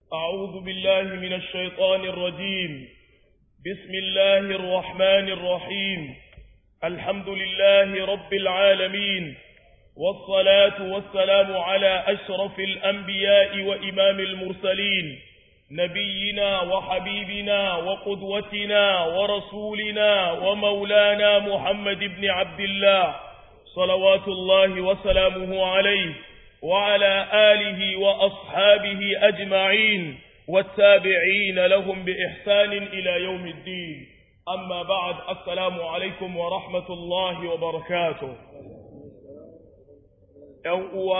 أعوذ بالله من الشيطان الرجيم بسم الله الرحمن الرحيم الحمد لله رب العالمين والصلاة والسلام على أشرف الأنبياء وإمام المرسلين نبينا وحبيبنا وقدوتنا ورسولنا ومولانا محمد بن عبد الله صلوات الله وسلامه عليه وعلى آله وأصحابه أجمعين والتابعين لهم بإحسان إلى يوم الدين أما بعد السلام عليكم ورحمة الله وبركاته يوم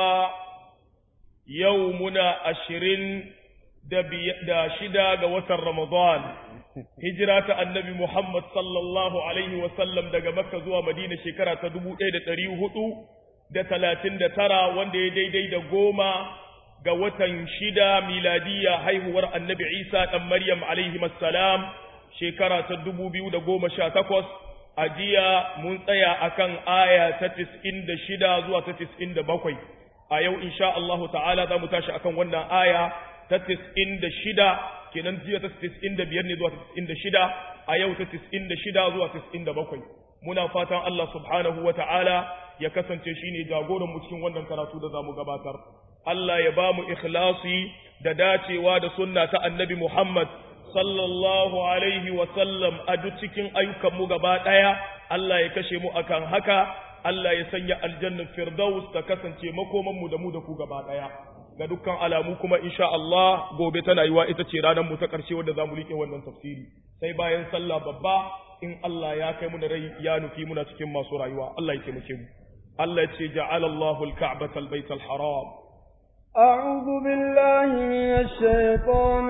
يومنا أشرين da shida ga watan Ramadan, hijira ta annabi Muhammad sallallahu Alaihi wasallam daga Makka zuwa Madina shekara ta dubu ɗaya da ɗari hudu da talatin da tara wanda ya daidai da goma ga watan shida miladiya haihuwar annabi Isa ɗan Maryam alaihi salam shekara ta dubu biyu da goma sha takwas a jiya mun tsaya akan aya ta tis'in da shida zuwa ta tis'in da bakwai a yau insha Allahu ta'ala za mu tashi akan wannan aya ta tis'in da shida kenan jiya ta tis'in da biyar ne zuwa tis'in da shida a yau ta tis'in da shida zuwa tis'in da bakwai muna fatan Allah subhanahu wa ta'ala ya kasance shi ne jagoran mu cikin wannan karatu da za mu gabatar Allah ya ba mu ikhlasi da dacewa da sunna ta annabi Muhammad sallallahu alaihi wa sallam a duk cikin ayyukan mu gaba ɗaya Allah ya kashe mu akan haka Allah ya sanya aljannar firdaus ta kasance makoman mu da mu da ku gaba ɗaya ga dukkan alamu kuma insha Allah gobe tana yiwa ita ce ranar mu ta ƙarshe wanda zamu rike wannan tafsiri sai bayan sallah babba in Allah ya kai mu da rai ya nufi muna cikin masu rayuwa Allah ya taimake mu Allah ya ce ja'ala Allahu al-Ka'bata al-Bayta al-Haram أعوذ بالله من الشيطان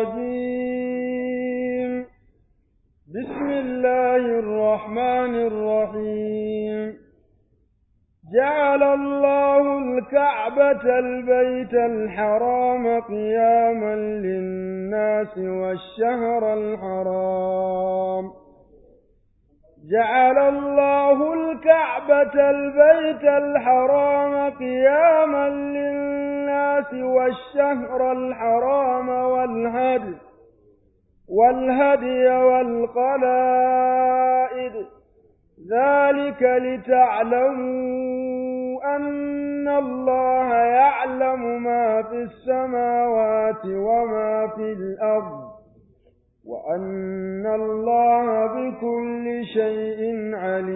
الرجيم بسم الله الرحمن الرحيم جعل الله الكعبة البيت الحرام قياما للناس والشهر الحرام جعل الله الكعبة البيت الحرام قياما للناس والشهر الحرام والهدي والهدي والقلائد ذلك لتعلموا أن الله يعلم ما في السماوات وما في الأرض وأن الله بكل شيء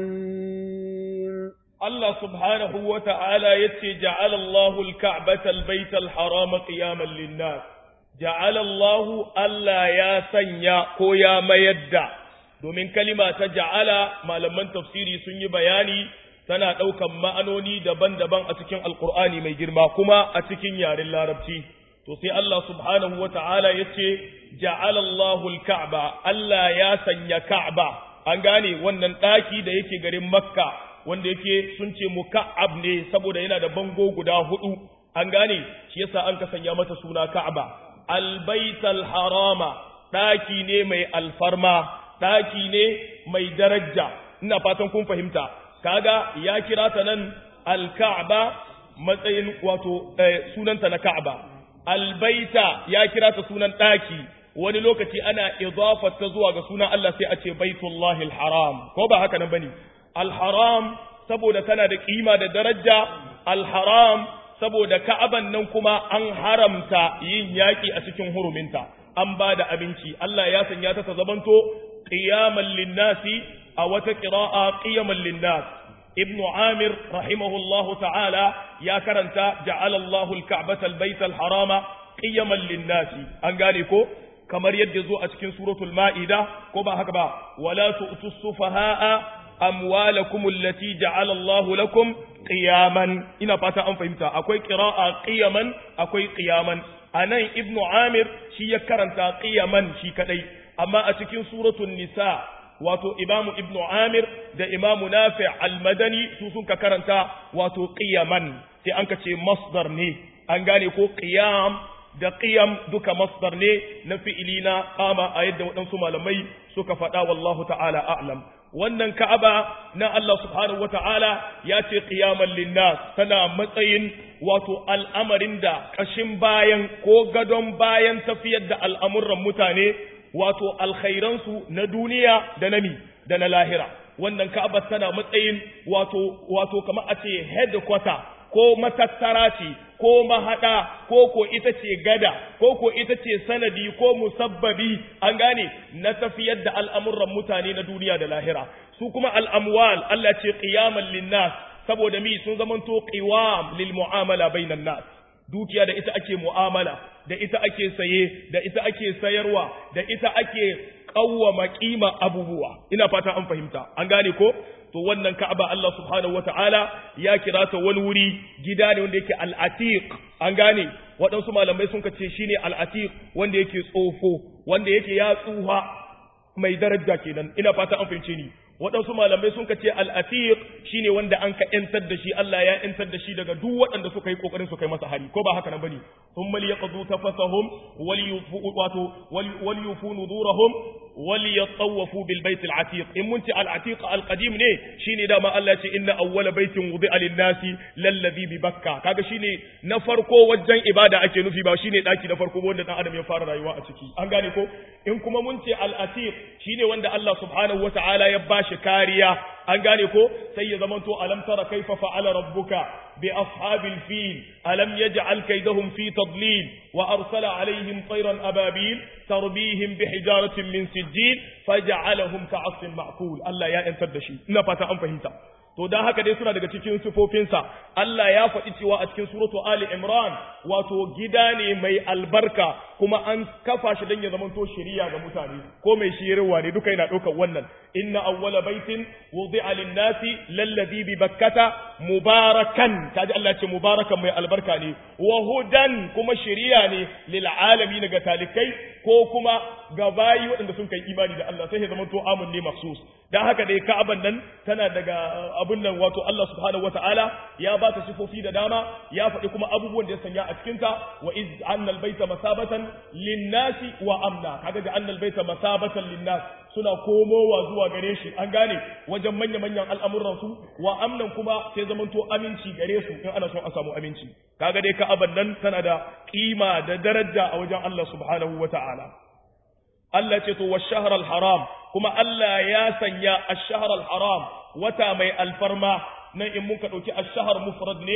عليم الله سبحانه وتعالى يتي جعل الله الكعبة البيت الحرام قياما للناس جعل الله ألا يا سنيا كويا ما يدع domin kalima ta ja'ala malaman tafsiri sun yi bayani tana ɗaukan ma'anoni daban-daban a cikin alkur'ani mai girma kuma a cikin yaren larabci to sai Allah subhanahu wa ta'ala ya ce ja'alallahu al-ka'ba Allah ya sanya ka'ba an gane wannan ɗaki da yake garin makka wanda yake sun ce muka'ab ne saboda yana da bango guda hudu an gane shi yasa an ka sanya mata suna ka'ba al-baital harama ɗaki ne mai alfarma ɗaki ne mai daraja ina fatan kun fahimta kaga ya kira ta nan al-ka'ba matsayin wato sunanta na ka'ba albaita ya kira ta sunan ɗaki wani lokaci ana idafar ta zuwa ga sunan Allah sai a ce baitullahi alharam ko ba haka nan bane alharam saboda tana da kima da daraja alharam saboda ka'aban nan kuma an haramta yin yaki a cikin huruminta an ba da abinci Allah ya sanya ta ta zamanto qiyaman linnasi a wata qira'a qiyaman linnas ابن عامر رحمه الله تعالى يا كرنتا جعل الله الكعبة البيت الحرام قيما للناس أنقاليكو كما يدزو أتكين سورة المائدة كما هكذا ولا تؤتوا السفهاء أموالكم التي جعل الله لكم قياما إنا فاتا أن فهمتا أكوي قراءة قيما أكوي قياما أنا ابن عامر شي كرنتا قيما شي كدي أما أتكين سورة النساء wato imamu ibnu amir da imamu nafi almadani su sun ka karanta wato qiyaman sai an ka ce masdar ne an gane ko qiyam da qiyam duka masdar ne na fi'ili na qama a yadda waɗansu malamai suka faɗa wallahu ta'ala a'lam wannan ka'aba na Allah subhanahu wata'ala ya ce qiyaman linnas tana matsayin wato al'amarin da kashin bayan ko gadon bayan tafiyar da al'amuran mutane wato alkhairansu na duniya da nami da na lahira wannan ka'aba tana matsayin wato wato kamar a ce headquarter ko matattara ce ko mahada ko ko ita ce gada ko ko ita ce sanadi ko musabbabi an gane na tafiyar da al'amuran mutane na duniya da lahira su kuma al'amwal Allah ce qiyaman linnas saboda mi sun zamanto qiwam lil mu'amala bainan nas dukiya da ita ake mu'amala da ita ake saye da ita ake sayarwa da ita ake kawwama kima abubuwa ina fata an fahimta an gane ko to wannan Ka'aba Allah subhanahu wata'ala ya kira ta wani wuri gida ne wanda yake al-atiq an gane waɗansu malamai sun ce shine al-atiq wanda yake tsofo wanda yake ya tsuha mai daraja kenan ina fata an fahimce ni waɗansu malamai sun ce al-atiq shine wanda an ka yantar da shi Allah ya yantar da shi daga duk waɗanda suka yi kokarin su kai masa hari ko ba haka nan bane thumma liyaqdu tafasahum waliyufu wato waliyufu nudurahum وليطوفوا بالبيت العتيق إن منت العتيق القديم ne shine dama Allah ce inna awwala baitin wudi'a lin-nasi lallazi bi bakka kaga shine na farko wajen ibada ake nufi ba shine daki na farko wanda dan adam ya fara rayuwa a ciki an gane ko in kuma mun ce al-atiq shine wanda Allah subhanahu wata'ala ya bashi kariya an gane ko sai ya zamanto alam tara kaifa fa'ala rabbuka bi ashabil fil alam yaj'al kaydahum fi tadlil wa arsala alaihim tayran ababil tarbihim bi hijaratin min sijil faj'alahum ka'asfin ma'kul Allah ya yantar da shi ina fata an fahimta to dan haka dai suna daga cikin sifofinsa Allah ya faɗi cewa a cikin suratu Ali Imran wato gida ne mai albarka kuma an kafa shi dan ya zamanto shiriya ga mutane ko mai shirarwa ne duka yana ɗaukar wannan inna awwala baitin wudi'a lin-nasi lalladhi bi bakkata mubarakan kaji Allah ce mubarakan mai albarka ne wa hudan kuma shiriya ne lil alamin ga talikai ko kuma ga bayi waɗanda sun kai imani da Allah sai ya zama to amun ne maksus dan haka dai Ka'aban nan tana daga abun nan wato Allah subhanahu wataala ya ba ta sifofi da dama ya faɗi kuma abubuwan da ya sanya a cikin ta wa iz annal baita masabatan linnasi wa amna kaga ga annal baita masabatan linnas suna komowa zuwa gare shi an gane wajen manya manyan al'amuran su wa amnan kuma sai zaman to aminci gare su in ana son a samu aminci kaga dai Ka'aban nan tana da kima da daraja a wajen Allah subhanahu wataala Allah ce to wash-shahr al-haram kuma Allah ya sanya ash-shahr al-haram wata mai alfarma nan in muka dauki ash-shahr mufrad ne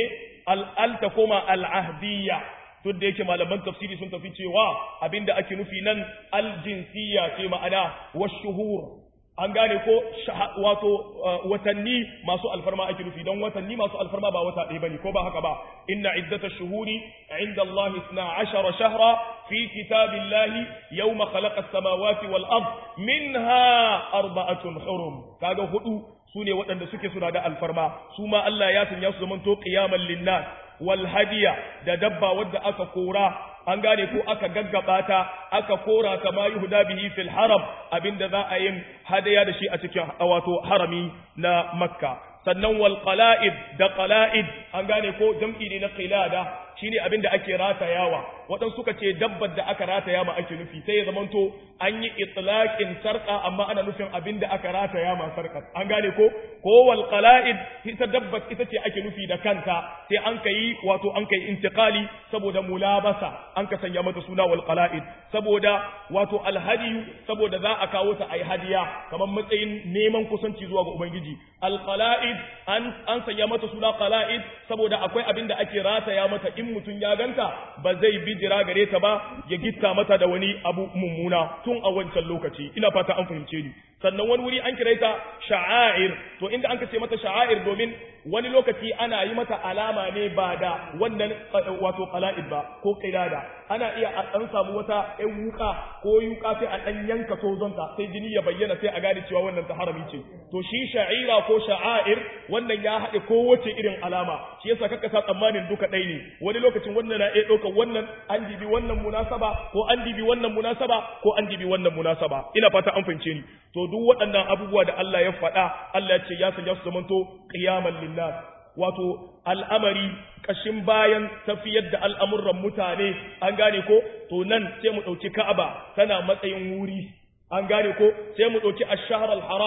al ta koma al-ahdiyya duk da yake malaman tafsiri sun tafi cewa abinda ake nufi nan al-jinsiyya ce ma'ana wash-shuhur an gane ko wato watanni masu alfarma ake nufi don watanni masu alfarma ba wata ɗaya bane ko ba haka ba inna iddatash shuhuri inda Allah 12 shahra fi kitabillahi yawma khalaqa as-samawati wal ard minha arba'atun hurum kaga hudu sune waɗanda suke suna da alfarma su ma Allah ya sanya su zamanto qiyamal linnas wal hadiya da dabba wadda aka kora an gane ko aka gaggaba ta aka kora ta ma yuhda bihi fil haram abinda za a yin hadaya da shi a cikin wato harami na makka sannan wal qala'id da qala'id an gane ko jam'i ne na qilada shine abinda ake ratayawa wadan suka ce dabbar da aka rataya ma ake nufi sai ya zamanto an yi itlaqin sarqa amma ana nufin abinda aka rataya ma sarqa an gane ko ko wal qala'id ita dabbar ita ce ake nufi da kanta sai an kai wato an kai intiqali saboda mulabasa an ka sanya mata suna wal qala'id saboda wato alhadi saboda za a kawo ta ai hadiya kamar matsayin neman kusanci zuwa ga ubangiji al qala'id an an sanya mata suna qala'id saboda akwai abinda ake rataya mata in mutun ya ganta ba zai bi jira gare ta ba ya gitta mata da wani abu mummuna tun a wancan lokaci ina fata an fahimce ni sannan wani wuri an kira ta sha'air to inda an ce mata sha'air domin wani lokaci ana yi mata alama ne ba da wannan wato qala'id ba ko qilada ana iya a dan samu wata ɗan wuka ko yuka sai a dan yanka tozonta sai jini ya bayyana sai a gane cewa wannan ta harami ce to shi sha'ira ko sha'air wannan ya haɗe kowace irin alama shi yasa kaka sa tsammanin duka ɗaya ne wani lokacin wannan na iya ɗaukar wannan an dibi wannan munasaba ko an dibi wannan munasaba ko an dibi wannan munasaba ina fata an fahimce ni to duk waɗannan abubuwa da Allah ya faɗa Allah ya ce ya sanya su zamanto qiyamal linnas wato al'amari kashin bayan tafiyar da al'amuran mutane an gane ko to nan sai mu ɗauki Ka'aba tana matsayin wuri an gane ko sai mu ɗauki ash-shahr al-haram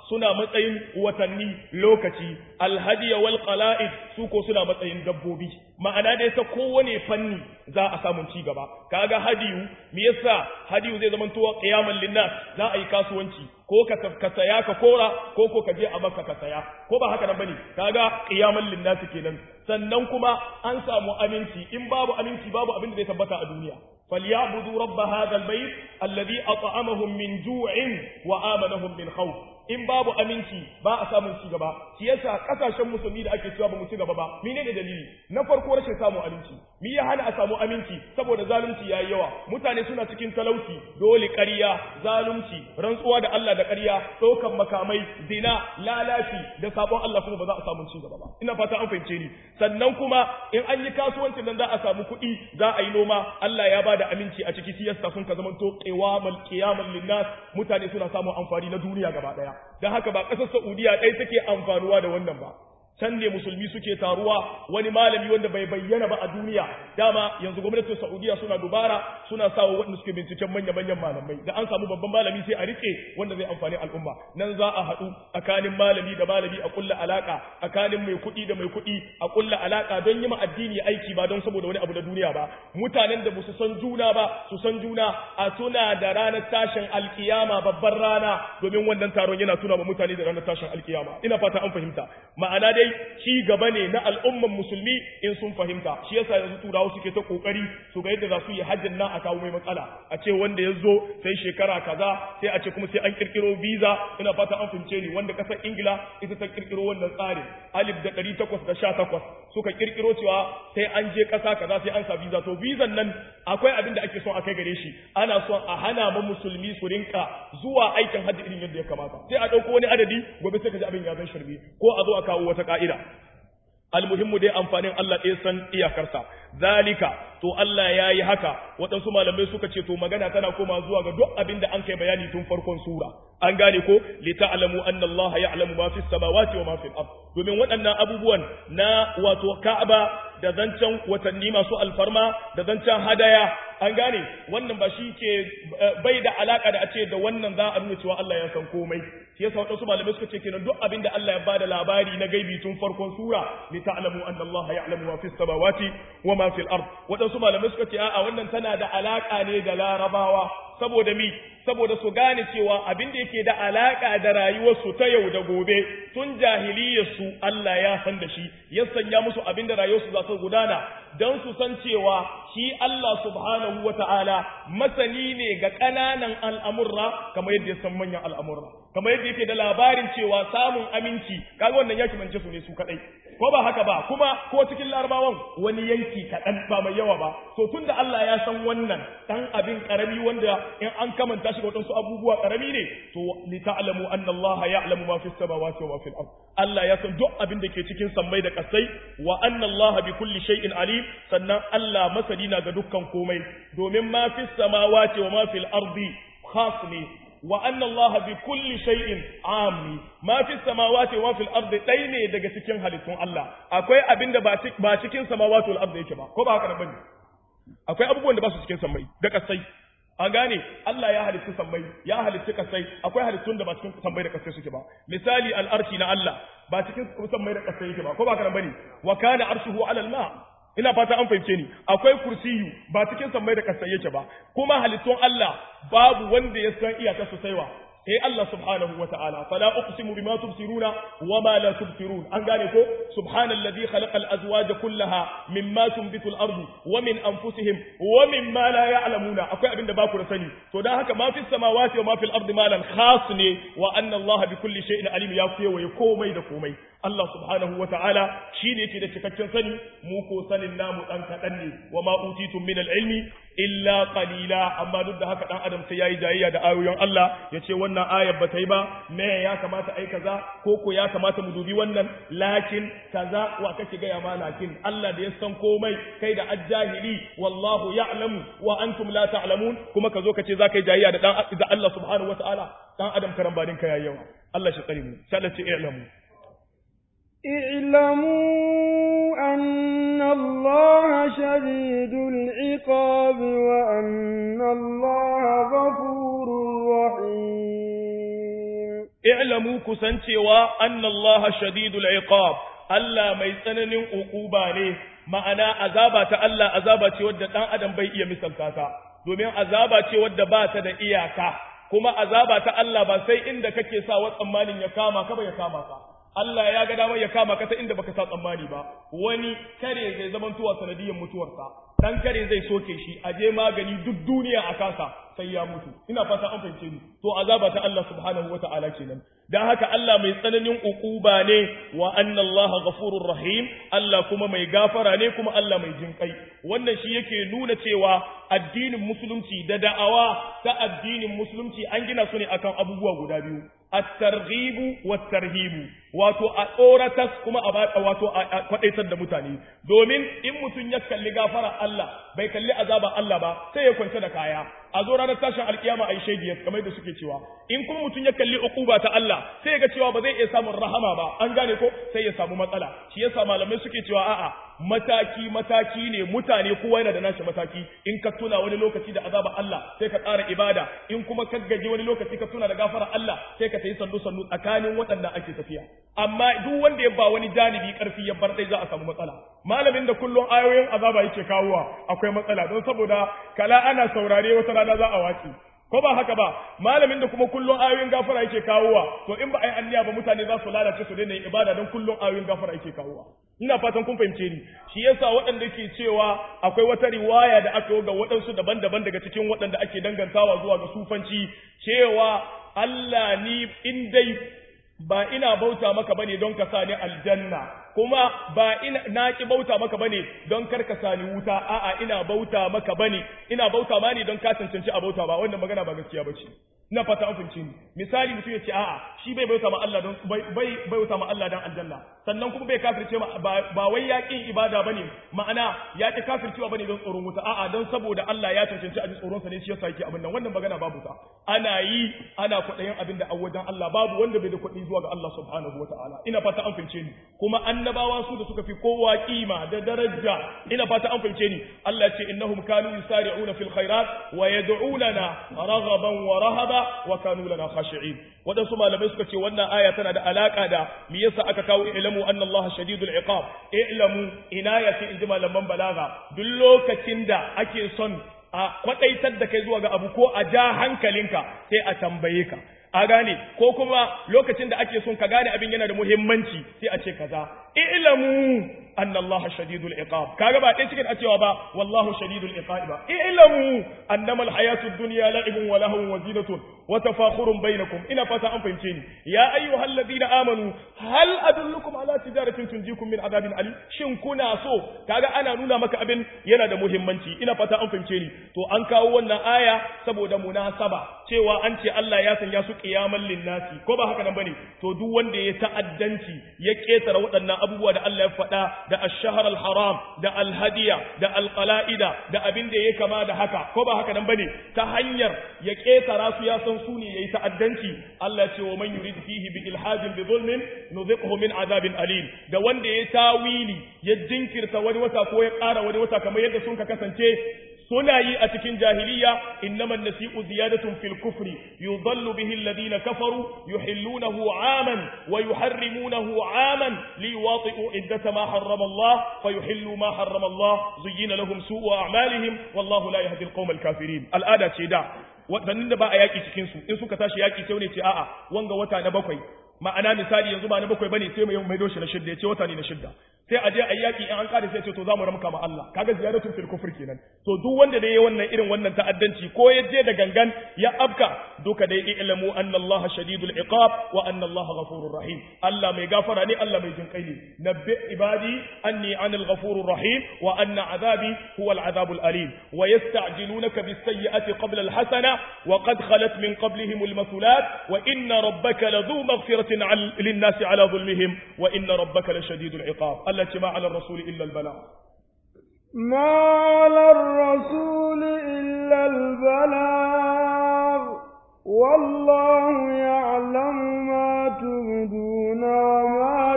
suna matsayin watanni lokaci alhadiya wal qala'id su ko suna matsayin dabbobi ma'ana dai ta kowane fanni za a samu ci gaba kaga hadiyu me yasa hadiyu zai zama towa qiyamal linnas za a yi kasuwanci ko ka ka saya ka kora ko ko ka je a maka ka saya ko ba haka nan bane kaga qiyamal linnas kenan sannan kuma an samu aminci in babu aminci babu abin da zai tabbata a duniya فليعبدوا رب هذا البيت الذي أطعمهم من جوع وآمنهم من خوف in babu aminci ba a samun ci gaba shi yasa kasashen musulmi da ake cewa ba mu ci gaba ba menene dalili na farko rashin samun aminci mi ya hana a samu aminci saboda zalunci yayi yawa mutane suna cikin talauci dole ƙarya zalunci rantsuwa da Allah da ƙarya ɗaukan makamai zina lalaci da sabon Allah kuma ba za a samu ci gaba ba ina fata an fahimce ni sannan kuma in an yi kasuwancin nan za a samu kuɗi za a yi noma Allah ya bada aminci a ciki siyasa sun ka zamanto qiwamal qiyamal linnas mutane suna samun amfani na duniya gaba daya don haka ba ƙasar Saudiya ɗaya take amfanuwa da wannan ba can ne musulmi suke taruwa wani malami wanda bai bayyana ba a duniya dama yanzu gwamnatin Saudiya suna dubara suna sawa wanda suke binciken manya-manyan malamai da an samu babban malami sai a rike wanda zai amfani al'umma nan za a haɗu tsakanin malami da malami a kulla alaka tsakanin mai kuɗi da mai kuɗi a kulla alaka don yi ma addini aiki ba don saboda wani abu na duniya ba mutanen da su san juna ba su san juna a tuna da ranar tashin alkiyama babbar rana domin wannan taron yana tuna ma mutane da ranar tashin alkiyama ina fata an fahimta ma'ana dai ci gaba ne na al'umman musulmi in sun fahimta shi yasa yanzu turawa suke ta kokari su ga yadda za su yi hajjin nan a kawo mai matsala a ce wanda ya zo sai shekara kaza sai a ce kuma sai an kirkiro visa ina fata an fahimce ni wanda kasar ingila ita ta kirkiro wannan tsarin alif da ɗari takwas da sha takwas suka kirkiro cewa sai an je ƙasa kaza sai an sa visa to visa nan akwai abin da ake son a kai gare shi ana son a hana ma musulmi su rinka zuwa aikin hajji irin yadda ya kamata sai a ɗauko wani adadi gobe sai ka ji abin ya zan shirme ko a zo a kawo wata ka'ida almuhimmu dai amfanin Allah ɗaya san iyakarsa zalika to Allah ya yi haka waɗansu malamai suka ce to magana tana koma zuwa ga duk abin da an kai bayani tun farkon sura an gane ko li ta'lamu anna Allah ya'lamu ma fis samawati wa ma fil ard domin waɗannan abubuwan na wato Ka'aba da zancen watanni masu alfarma da zancen hadaya an gane wannan ba shi ke bai da alaka da a ce da wannan za a nuna cewa Allah ya san komai shi yasa waɗansu malamai suka ce kenan duk abin da Allah ya bada labari na gaibi tun farkon sura li ta'lamu anna Allah ya'lamu ma fis samawati wa ma fil ard waɗansu malamai suka ce a'a wannan tana da alaka ne da larabawa saboda mi saboda su gane cewa abin da yake da alaka da rayuwarsu ta yau da gobe tun jahiliyarsu Allah ya san da shi ya sanya musu abin da rayuwarsu za su gudana don su san cewa shi Allah subhanahu wa ta'ala masani ne ga ƙananan al'amurra kamar yadda ya san manyan al'amurra kamar yadda yake da labarin cewa samun aminci kaga wannan ya kimance su ne su kaɗai ko ba haka ba kuma ko cikin larabawan wani yanki kaɗan ba mai yawa ba to tun da Allah ya san wannan ɗan abin ƙarami wanda in an kamanta shi da waɗansu abubuwa ƙarami ne to li ta'lamu anna Allah ya'lamu ma fi samawati wa ma fil ard Allah ya san duk abin da ke cikin sammai da ƙasai wa anna Allah bi kulli shay'in alim sannan Allah masani na ga dukkan komai domin ma fi samawati wa ma fil ardi khas ne wa anna Allah bi kulli shay'in ami ma fi samawati wa fil ardi dai ne daga cikin halittun Allah akwai abin da ba cikin samawati wal ardi yake ba ko ba haka bane akwai abubuwan da ba su cikin sammai da kasai an gane Allah ya halitta sammai ya halitta kasai akwai halittun da ba cikin sammai da kasai suke ba misali al'arshi na Allah ba cikin sammai da kasai yake ba ko ba haka bane wa kana arshuhu ala al-ma ina fata an fahimce ni akwai kursiyu ba cikin sammai da kasai yake ba kuma halittun Allah babu wanda ya san iyaka su saiwa sai Allah subhanahu wa ta'ala fala uqsimu bima tubsiruna wa ma la tubsirun an gane ko subhanalladhi khalaqa al-azwaja kullaha mimma tunbitu al-ardu wa min anfusihim wa mimma la ya'lamuna akwai abinda ba ku da sani to dan haka ma fi samawati wa ma fil ardi malan khas ne wa anna Allah bi kulli shay'in alim ya kuyewaye komai da komai Allah subhanahu wa ta'ala shi ne ke da cikakken sani mu ko sanin namu dan kaɗan ne wa ma utitum min al-ilmi illa qalila amma duk da haka dan adam sai yayi jayayya da ayoyin Allah ya ce wannan ayar ba ta yi ba me ya kamata ai kaza ko ko ya kamata mu dubi wannan lakin kaza wa kake ga ya ma lakin Allah da ya san komai kai da ajjahili wallahu ya'lamu wa antum la ta'lamun kuma ka zo ka ce za ka yi jayayya da dan da Allah subhanahu wa ta'ala dan adam karambanin ka yayi yawa Allah shi tsare mu sai Allah ce i'lamu اعلموا أن الله شديد العقاب وأن الله غفور رحيم i'lamu kusancewa annallaha shadidul iqab Allah mai tsananin uquba ne ma'ana azaba ta Allah azaba ce wadda dan adam bai iya misalta ta domin azaba ce wadda ba ta da iyaka kuma azaba ta Allah ba sai inda kake sa wa tsammanin ya kama ka ba ya kama ka Allah ya ga damar ya kama ka ta inda baka sa tsammani ba wani kare zai zaman tuwa sanadiyar mutuwarsa dan kare zai soke shi a je magani duk duniya a kasa sai ya mutu ina fata an fahimce ni to azaba ta Allah subhanahu wata'ala kenan dan haka Allah mai tsananin ukuba ne wa anna Allah ghafurur rahim Allah kuma mai gafara ne kuma Allah mai jinkai wannan shi yake nuna cewa addinin musulunci da da'awa ta addinin musulunci an gina su ne akan abubuwa guda biyu at-targhibu wat-tarhibu wato a tsoratas kuma a wato a kwadaitar da mutane domin in mutum ya kalli gafara Allah bai kalli azaba Allah ba sai ya kwance da kaya a zo ranar tashin alkiyama ai shegiyar kamar da suke cewa in kuma mutum ya kalli uquba ta Allah sai ya ga cewa ba zai iya samun rahama ba an gane ko sai ya samu matsala shi yasa malamai suke cewa a'a mataki mataki ne mutane kowa yana da nashi mataki in ka tuna wani lokaci da azaba Allah sai ka ƙara ibada in kuma ka gaji wani lokaci ka tuna da gafara Allah sai ka tayi sandu sandu tsakanin waɗanda ake tafiya amma duk wanda ya ba wani janibi karfi ya bar dai za a samu matsala malamin da kullum ayoyin azaba yake kawowa akwai matsala don saboda kala ana saurare wata rana za a wace ko ba haka ba malamin da kuma kullum ayoyin gafara yake kawowa to in ba ai anniya ba mutane za su lalace su daina yin ibada don kullum ayoyin gafara yake kawowa ina fatan kun fahimce ni shi yasa waɗanda ke cewa akwai wata riwaya da aka yi ga waɗansu daban-daban daga cikin waɗanda ake dangantawa zuwa ga sufanci cewa Allah ni in dai ba ina bauta maka bane don ka sa ni aljanna kuma ba ina na ki bauta maka bane don kar ka sani wuta a'a ina bauta maka bane ina bauta ma ne don ka cancanci a bauta ba wannan magana ba gaskiya bace ina fata an fahimci ni misali mutum ya ce a'a shi bai bauta ma Allah don bai bai bauta ma Allah dan aljanna sannan kuma bai kafirce ma ba wai ya kin ibada bane ma'ana ya ki kafircewa bane don tsoron wuta a'a don saboda Allah ya cancanci a ji tsoron sa ne shi yasa yake abin nan wannan magana babu ta ana yi ana kwaɗayin abin da a wajen Allah babu wanda bai da kuɗi zuwa ga Allah subhanahu wataala ina fata an fahimce ni kuma annabawa su da suka fi kowa kima da daraja ina fata an fahimce ni Allah ce innahum kanu yusari'una fil khairat wa yad'unana raghaban wa rahaba wa kanu lana khashi'in wadansu malamai suka ce wannan aya tana da alaka da me yasa aka kawo ilmu anna Allah shadidul iqab ilmu inayati inji malaman balaga duk lokacin da ake son a kwadaitar da kai zuwa ga abu ko a ja hankalinka sai a tambaye ka a gane ko kuma lokacin da ake son ka gane abin yana da muhimmanci sai a ce kaza ilamu anna Allah shadidul iqab kaga ba dai cikin a cewa ba wallahu shadidul iqab ba ilamu annama alhayatud dunya la'ibun wa lahun wa zinatun wa tafakhurun bainakum ina fata an fahimce ni ya ayyuhal ladina amanu hal adullukum ala tijaratin tunjikum min adabin alim shin kuna so kaga ana nuna maka abin yana da muhimmanci ina fata an fahimce ni to an kawo wannan aya saboda munasaba cewa an ce Allah ya sanya su qiyamal linnasi ko ba haka nan bane to duk wanda ya ta'addanci ya ketara waɗannan abubuwa da Allah ya faɗa da ash-shahr al-haram da al-hadiya da al-qala'ida da abin da ya kama da haka ko ba haka nan bane ta hanyar ya ketara su ya san su ne yayi ta'addanci Allah ya ce wa man yurid fihi bi ilhadin bi zulmin nuziquhu min azabin alim da wanda ya tawili ya jinkirta wani wata ko ya ƙara wani wata kamar yadda sun ka kasance suna yi a cikin jahiliya innaman nasi'u ziyadatun fil kufri yudallu bihi alladhina kafaru yuhillunahu 'aman wa yuharrimunahu 'aman liwati'u iddata ma harrama Allah fayuhillu ma harrama Allah zuyyina lahum su'u a'malihim wallahu la yahdi al-qawma al-kafirin al'ada ce da wadannin da ba a yaki cikin su in suka tashi yaki sai ne ce a'a wanga wata na bakwai ma'ana misali yanzu ba na bakwai bane sai mai maido shi na shidda ya ce wata ne na shidda sai a je a yaki in an kare sai ce to za mu ramka ma Allah kaga ziyaratun fil kufr kenan to duk wanda da yayi wannan irin wannan ta'addanci ko ya je da gangan ya afka duka dai ilmu anna Allah shadidul iqab wa anna Allah ghafurur rahim Allah mai gafara ne Allah mai jinkai ne nabbi ibadi anni anil ghafurur rahim wa anna azabi huwa al azabul alim wa yasta'jilunaka bis sayyi'ati qabla al hasana wa qad khalat min qablihim al mathulat wa inna rabbaka ladhu maghfiratin lin nasi ala dhulmihim wa inna rabbaka lashadidul iqab التي ما على الرسول إلا البلاغ ما على الرسول إلا البلاغ والله يعلم ما تبدون وما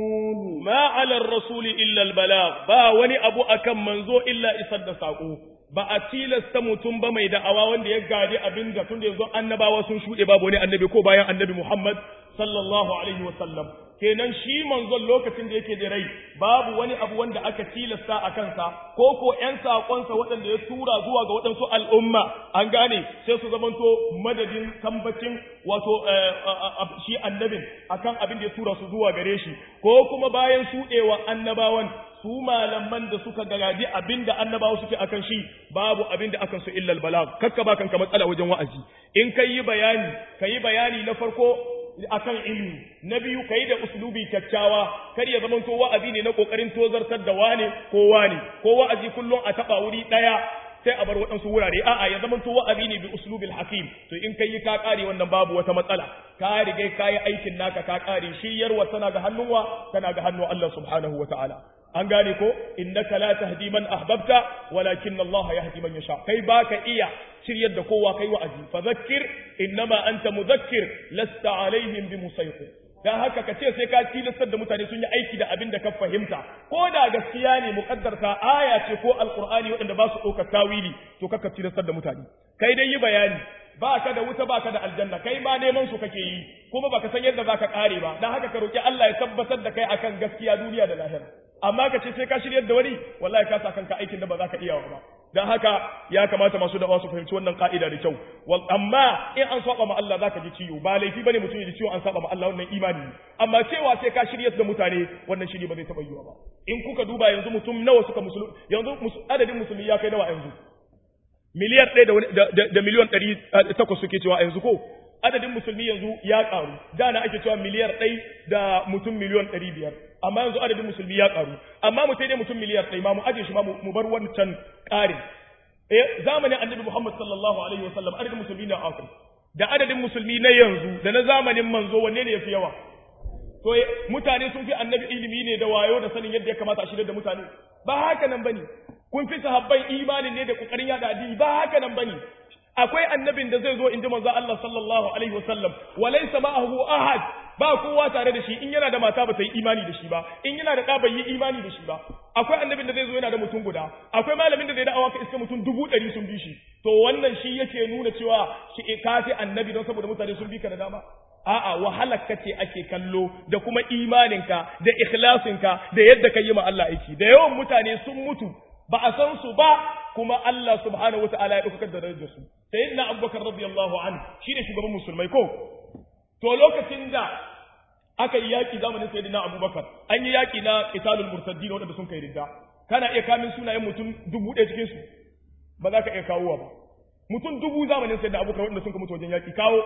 تكتمون ما على الرسول إلا البلاغ با وني أبو أكم منزو إلا إصد ساقو ba a tilasta mutum ba mai da'awa wanda ya gadi abin da tun da yanzu annabawa sun shuɗe babu wani annabi ko bayan annabi Muhammad sallallahu alaihi wa sallam kenan shi manzon lokacin da yake da rai babu wani abu wanda aka tilasta a kansa ko ko ƴan saƙonsa waɗanda ya tura zuwa ga waɗansu al'umma an gane sai su zamanto madadin tambacin wato shi annabin akan abin da ya tura su zuwa gare shi ko kuma bayan shuɗewa annabawan su malaman da suka gagaji abin da annabawa suke akan shi babu abin da akan su illal balag kakka ba kanka matsala wajen wa'azi in kai yi bayani kai bayani na farko akan ilmi na biyu kai da uslubi kyakkyawa kar ya zama to wa'azi ne na kokarin tozartar da wane ko wane ko wa'azi kullum a taba wuri daya sai a bar waɗansu wurare a'a ya zama to wa'azi ne bi uslubil hakim to in kai ka kare wannan babu wata matsala ka riga ka yi aikin naka ka kare shiryarwa tana ga hannunwa tana ga hannun Allah subhanahu wataala an gane ko innaka la tahdi man ahbabta walakin Allah yahdi man yasha kai baka iya shiryar da kowa kai wa'azi fa zakkir innama anta mudhakkir lasta alaihim bimusaytir dan haka ka ce sai ka tilastar da mutane sun yi aiki da abin da ka fahimta ko da gaskiya ne muqaddarta aya ce ko alqur'ani waɗanda ba su ɗaukar tawili to kaka tilastar da mutane kai dai yi bayani ba ka da wuta ba ka da aljanna kai ma neman su kake yi kuma baka san yadda zaka kare ba dan haka ka roki Allah ya tabbatar da kai akan gaskiya duniya da lahira amma ka ce sai ka shiryar da wani wallahi ka sa kanka aikin da ba za ka iya ba dan haka ya kamata masu da'awa su fahimci wannan ka'ida da kyau wal amma in an saba ma Allah zaka ji ciwo ba laifi bane mutum ya ji ciwo an saba ma Allah wannan imani amma cewa sai ka shiryar da mutane wannan shiri ba zai taba yiwa ba in kuka duba yanzu mutum nawa suka musulmi yanzu adadin musulmi ya kai nawa yanzu miliyar ɗaya da miliyon ɗari takwas suke cewa yanzu ko adadin musulmi yanzu ya ƙaru da na ake cewa miliyar ɗai da mutum miliyon ɗari biyar amma yanzu adadin musulmi ya ƙaru amma mu sai dai mutum miliyar ɗai ma mu aje shi ma mu bar wancan ƙarin eh zamanin annabi muhammad sallallahu alaihi wa sallam adadin musulmi na akwai da adadin musulmi na yanzu da na zamanin manzo wanne ne yafi yawa to mutane sun fi annabi ilimi ne da wayo da sanin yadda ya kamata a shirya da mutane ba haka nan bane kun fi sahabban imanin ne da kokarin yada addini ba haka nan bane akwai annabin da zai zo inji manzo Allah sallallahu alaihi wasallam walaysa ma'ahu ahad ba kowa tare da shi in yana da mata ba ta yi imani da shi ba in yana da ɗa bai yi imani da shi ba akwai annabin da zai zo yana da mutum guda akwai malamin da zai da'awa ka iska mutum dubu ɗari sun bi shi to wannan shi yake nuna cewa shi kafi annabi don saboda mutane sun bi ka da dama a'a wahalar ka ce ake kallo da kuma imaninka da ikhlasinka da yadda ka yi ma Allah aiki da yawan mutane sun mutu ba a san su ba kuma Allah subhanahu wata'ala ya ɗaukar da darajar su sayyidina abubakar radiyallahu anhu shine shugaban musulmai ko to lokacin da aka yi yaki zamanin sayyidina abubakar an yi yaki na qitalul murtaddin wanda sun kai ridda kana iya kamin sunayen mutum dubu ɗaya cikin su ba za ka iya kawowa ba mutum dubu zamanin sayyidina abubakar wanda sun ka mutu wajen yaki kawo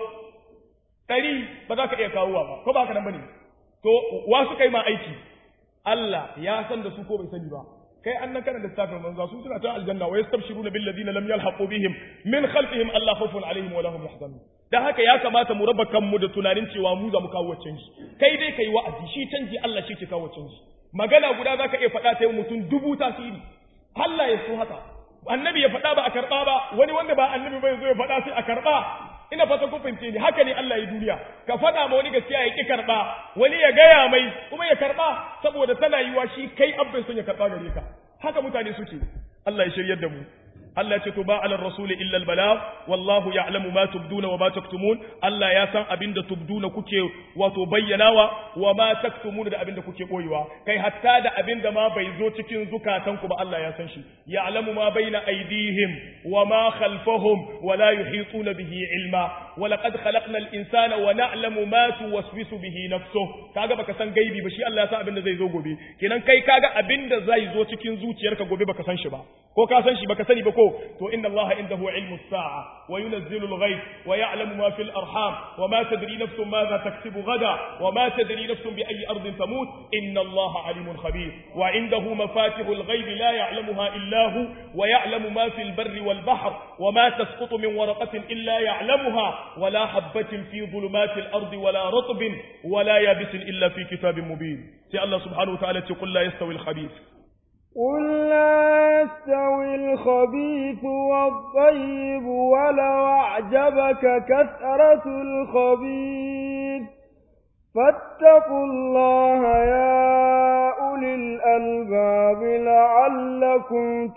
ɗari ba za ka iya kawowa ba ko ba haka nan bane to wa suka yi ma aiki Allah ya san da su ko bai sani ba kai an nan kana littafin manzo su suna ta aljanna wa yastabshiruna bil ladina lam yalhaqu bihim min khalfihim alla khawfun alaihim wa lahum yahzanun dan haka ya kamata mu raba kanmu da tunanin cewa mu za mu kawo canji kai dai kai wa'azi shi canji Allah shi ke kawo canji magana guda zaka iya faɗa ta mutum dubu tasiri Allah ya so haka annabi ya faɗa ba a karɓa ba wani wanda ba annabi bai zo ya faɗa sai a karɓa ina fata kun fahimce ni haka ne Allah ya duniya ka faɗa ma wani gaskiya ya ki karɓa wani ya gaya mai kuma ya karɓa saboda tana yiwa shi kai abin son ya karɓa gare ka haka mutane suke Allah ya shiryar da mu Allah ya ce to ba ala rasuli illa al balagh wallahu ya'lamu ma tubduna wa ma taktumun Allah ya san abinda tubduna kuke wato bayyanawa wa ma taktumun da abinda kuke boyewa kai hatta da abinda ma bai zo cikin zukatanku ba Allah ya san shi ya'lamu ma baina aydihim wa ma khalfahum wa la yuhituna bihi ilma wa laqad khalaqna al insana wa na'lamu ma tuwaswisu bihi nafsuhu kaga baka san gaibi ba shi Allah ya san abinda zai zo gobe kenan kai kaga abinda zai zo cikin zuciyarka gobe baka san shi ba ko ka san shi baka sani ba ko to inna Allah indahu ilmu as-sa'a wa yunazzilu al-ghayb wa ya'lamu ma fil arham wa ma tadri nafsun madha taksubu gada wa ma tadri nafsun bi ayyi ardin tamut inna Allah alimun khabir wa indahu mafatihu al-ghayb la ya'lamuha illa hu wa ya'lamu ma fil barri wal bahr wa ma tasqutu min waraqatin illa ya'lamuha wa la habatin fi dhulumati al-ardi wa la ratbin wa la yabisin illa fi kitabin mubin sai Allah subhanahu wa ta'ala ce qul la yastawi al-khabith قل لا يستوي الخبيث والطيب ولو أعجبك كثرة الخبيث فاتقوا الله يا أولي أولي الألباب لعلكم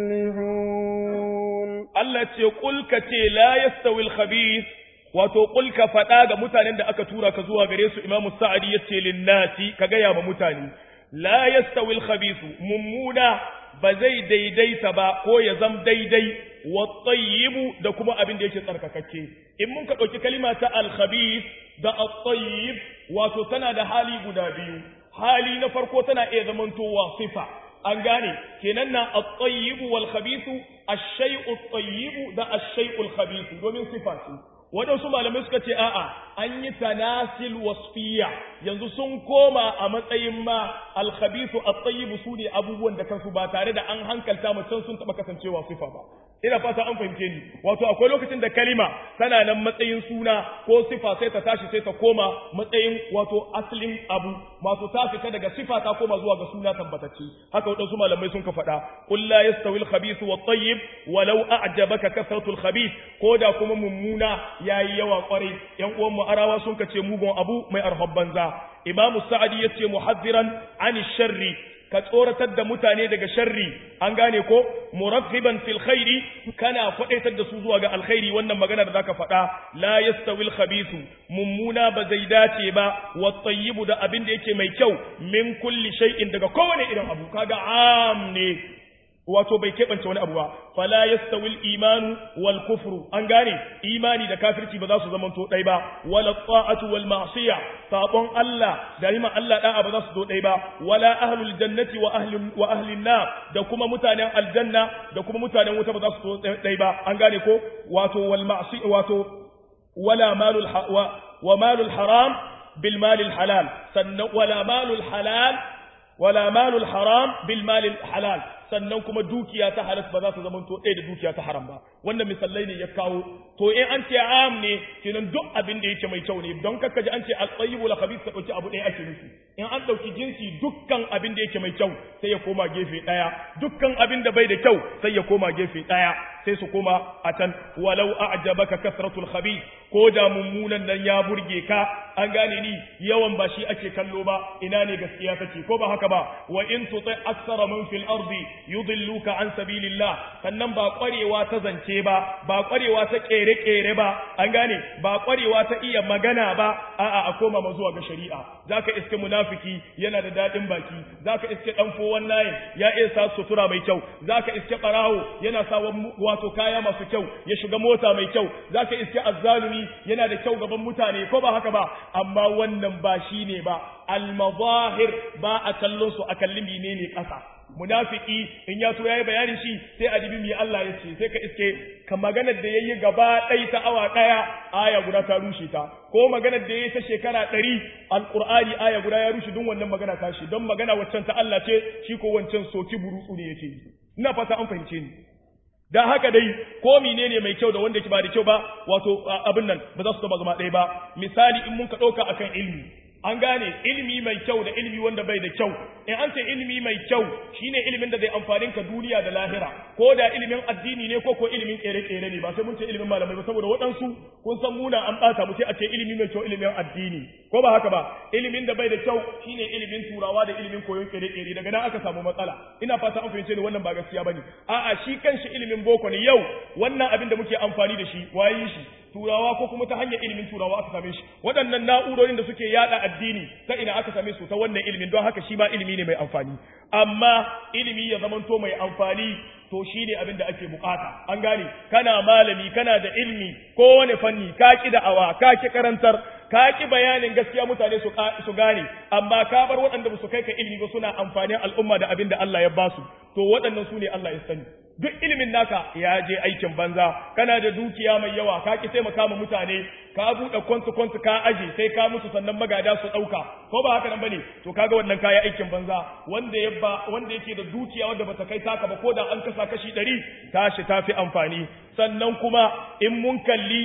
تفلحون Allah ce kulka ce la yastawil khabith wato kulka faɗa ga mutanen da aka tura ka zuwa gare su Imam Sa'adi yace linnasi ka gaya ma mutane la yastawil khabith mummuna ba zai daidaita ba ko ya zam daidai wa tayyibu da kuma abin da yake tsarkakakke in mun ka ɗauki kalima ta al-khabith da at-tayyib wato tana da hali guda biyu hali na farko tana iya zamantowa sifa an gane kenan na at-tayyib wal khabith ash-shay'u at-tayyib da ash-shay'u al-khabith domin sifa ce waɗansu malamai suka ce a'a an yi tanasil wasfiya yanzu sun koma a matsayin ma al-khabith at-tayyib su ne abubuwan da kansu ba tare da an hankalta mutum sun taɓa kasancewa sifa ba ina fata an fahimce ni wato akwai lokacin da kalima tana nan matsayin suna ko sifa sai ta tashi sai ta koma matsayin wato asalin abu masu ta fita daga sifa ta koma zuwa ga suna tabbatacce haka wadansu malamai sun ka faɗa qul la yastawi al-khabith wa at-tayyib walau a'jabaka kathratu al-khabith ko da kuma mummuna yayi yawa kwarai yan uwan mu arawa sun ka ce mugun abu mai arhab banza imamu sa'adi yace muhaddiran ani sharri ka tsoratar da mutane daga sharri an gane ko muraghiban fil khairi kana kwadaitar da su zuwa ga alkhairi wannan magana da zaka faɗa la yastawi al khabithu mummuna ba zai dace ba wat tayyibu da abin da yake mai kyau min kulli shay'in daga kowane irin abu kaga am ne wato bai keɓance wani abu ba fala yastawil imanu wal kufru an gane imani da kafirci ba za su zamanto ɗai ba wala ta'atu wal ma'siya sabon Allah da rima Allah da'a ba za su zo ɗai ba wala ahlul jannati wa ahli wa ahlin nar da kuma mutanen aljanna da kuma mutanen wuta ba za su zo ɗai ba an gane ko wato wal ma'si wato wala malul wa malul haram bil malil halal sannan wala malul halal wala malul haram bil malil halal sannan kuma dukiya ta halas ba za ta zama to ɗaya da dukiya ta haram ba wannan misalai ne ya kawo to in an ce am ne kenan duk abin da yake mai kyau ne don kakka ji an ce al-tayyibu la khabith ka dauki abu ɗaya ake nufi in an dauki jinsi dukkan abin da yake mai kyau sai ya koma gefe ɗaya dukkan abin da bai da kyau sai ya koma gefe ɗaya sai su koma a can walau a'jabaka kasratul khabith ko da mummunan nan ya burge ka an gane ni yawan ba shi ake kallo ba ina ne gaskiya take ko ba haka ba wa in tuti aksara man fil ardi yudilluka an sabilillah sannan ba kwarewa ta zance ba ba kwarewa ta kere kere ba an gane ba kwarewa ta iya magana ba a'a a koma ma zuwa ga shari'a zaka iske munafiki yana da dadin baki zaka iske dan fowan nayin ya iya sa sutura mai kyau zaka iske barawo yana sa wato kaya masu kyau ya shiga mota mai kyau zaka iske azzalumi yana da kyau gaban mutane ko ba haka ba amma wannan ba shine ba al-mazahir ba a kallon su a kallin menene kasa munafiki in ya so yayi bayanin shi sai a dibi mi Allah ya ce sai ka iske ka maganar da yayi gaba ɗaya ta awa ɗaya aya guda ta rushe ta ko maganar da yayi ta shekara ɗari alqur'ani aya guda ya rushe don wannan magana ta shi don magana waccan ta Allah ce shi ko wancan soki burutsu ne yake ina fata an fahimce ni da haka dai ko menene mai kyau da wanda ke ba da kyau ba wato abin nan ba za su taba zama ɗaya ba misali in mun ka ɗauka akan ilimi an gane ilimi mai kyau da ilimi wanda bai da kyau in an ce ilimi mai kyau shine ilimin da zai amfanin ka duniya da lahira ko da ilimin addini ne ko ko ilimin kere-kere ne ba sai mun ce ilimin malamai ba saboda waɗansu kun san muna an ɓata mu sai a ce ilimi mai kyau ilimin addini ko ba haka ba ilimin da bai da kyau shine ilimin turawa da ilimin koyon kere-kere daga nan aka samu matsala ina fata an fahimce ni wannan ba gaskiya bane a'a shi kanshi ilimin boko ne yau wannan abin da muke amfani da shi waye shi turawa ko kuma ta hanyar ilimin turawa aka same shi waɗannan na'urorin da suke yada addini ta ina aka same su ta wannan ilimin don haka shi ma ilimi ne mai amfani amma ilimi ya zamanto mai amfani to shi ne abin da ake bukata an gane kana malami kana da ilimi kowane fanni ka ki da'awa ka ki karantar ka ki bayanin gaskiya mutane su su gane amma ka bar waɗanda ba su kai ka ilimi ba suna amfanin al'umma da abin da Allah ya basu to waɗannan su ne Allah ya sani duk ilimin naka ya je aikin banza kana da dukiya mai yawa ka ki taimaka ma mutane ka buɗe kwantu kwantu ka aje sai ka musu sannan magada su ɗauka ko ba haka nan bane to kaga wannan kaya aikin banza wanda ya ba wanda yake da dukiya wanda bata kai taka ba ko da an kasa kashi ɗari tashi tafi amfani sannan kuma in mun kalli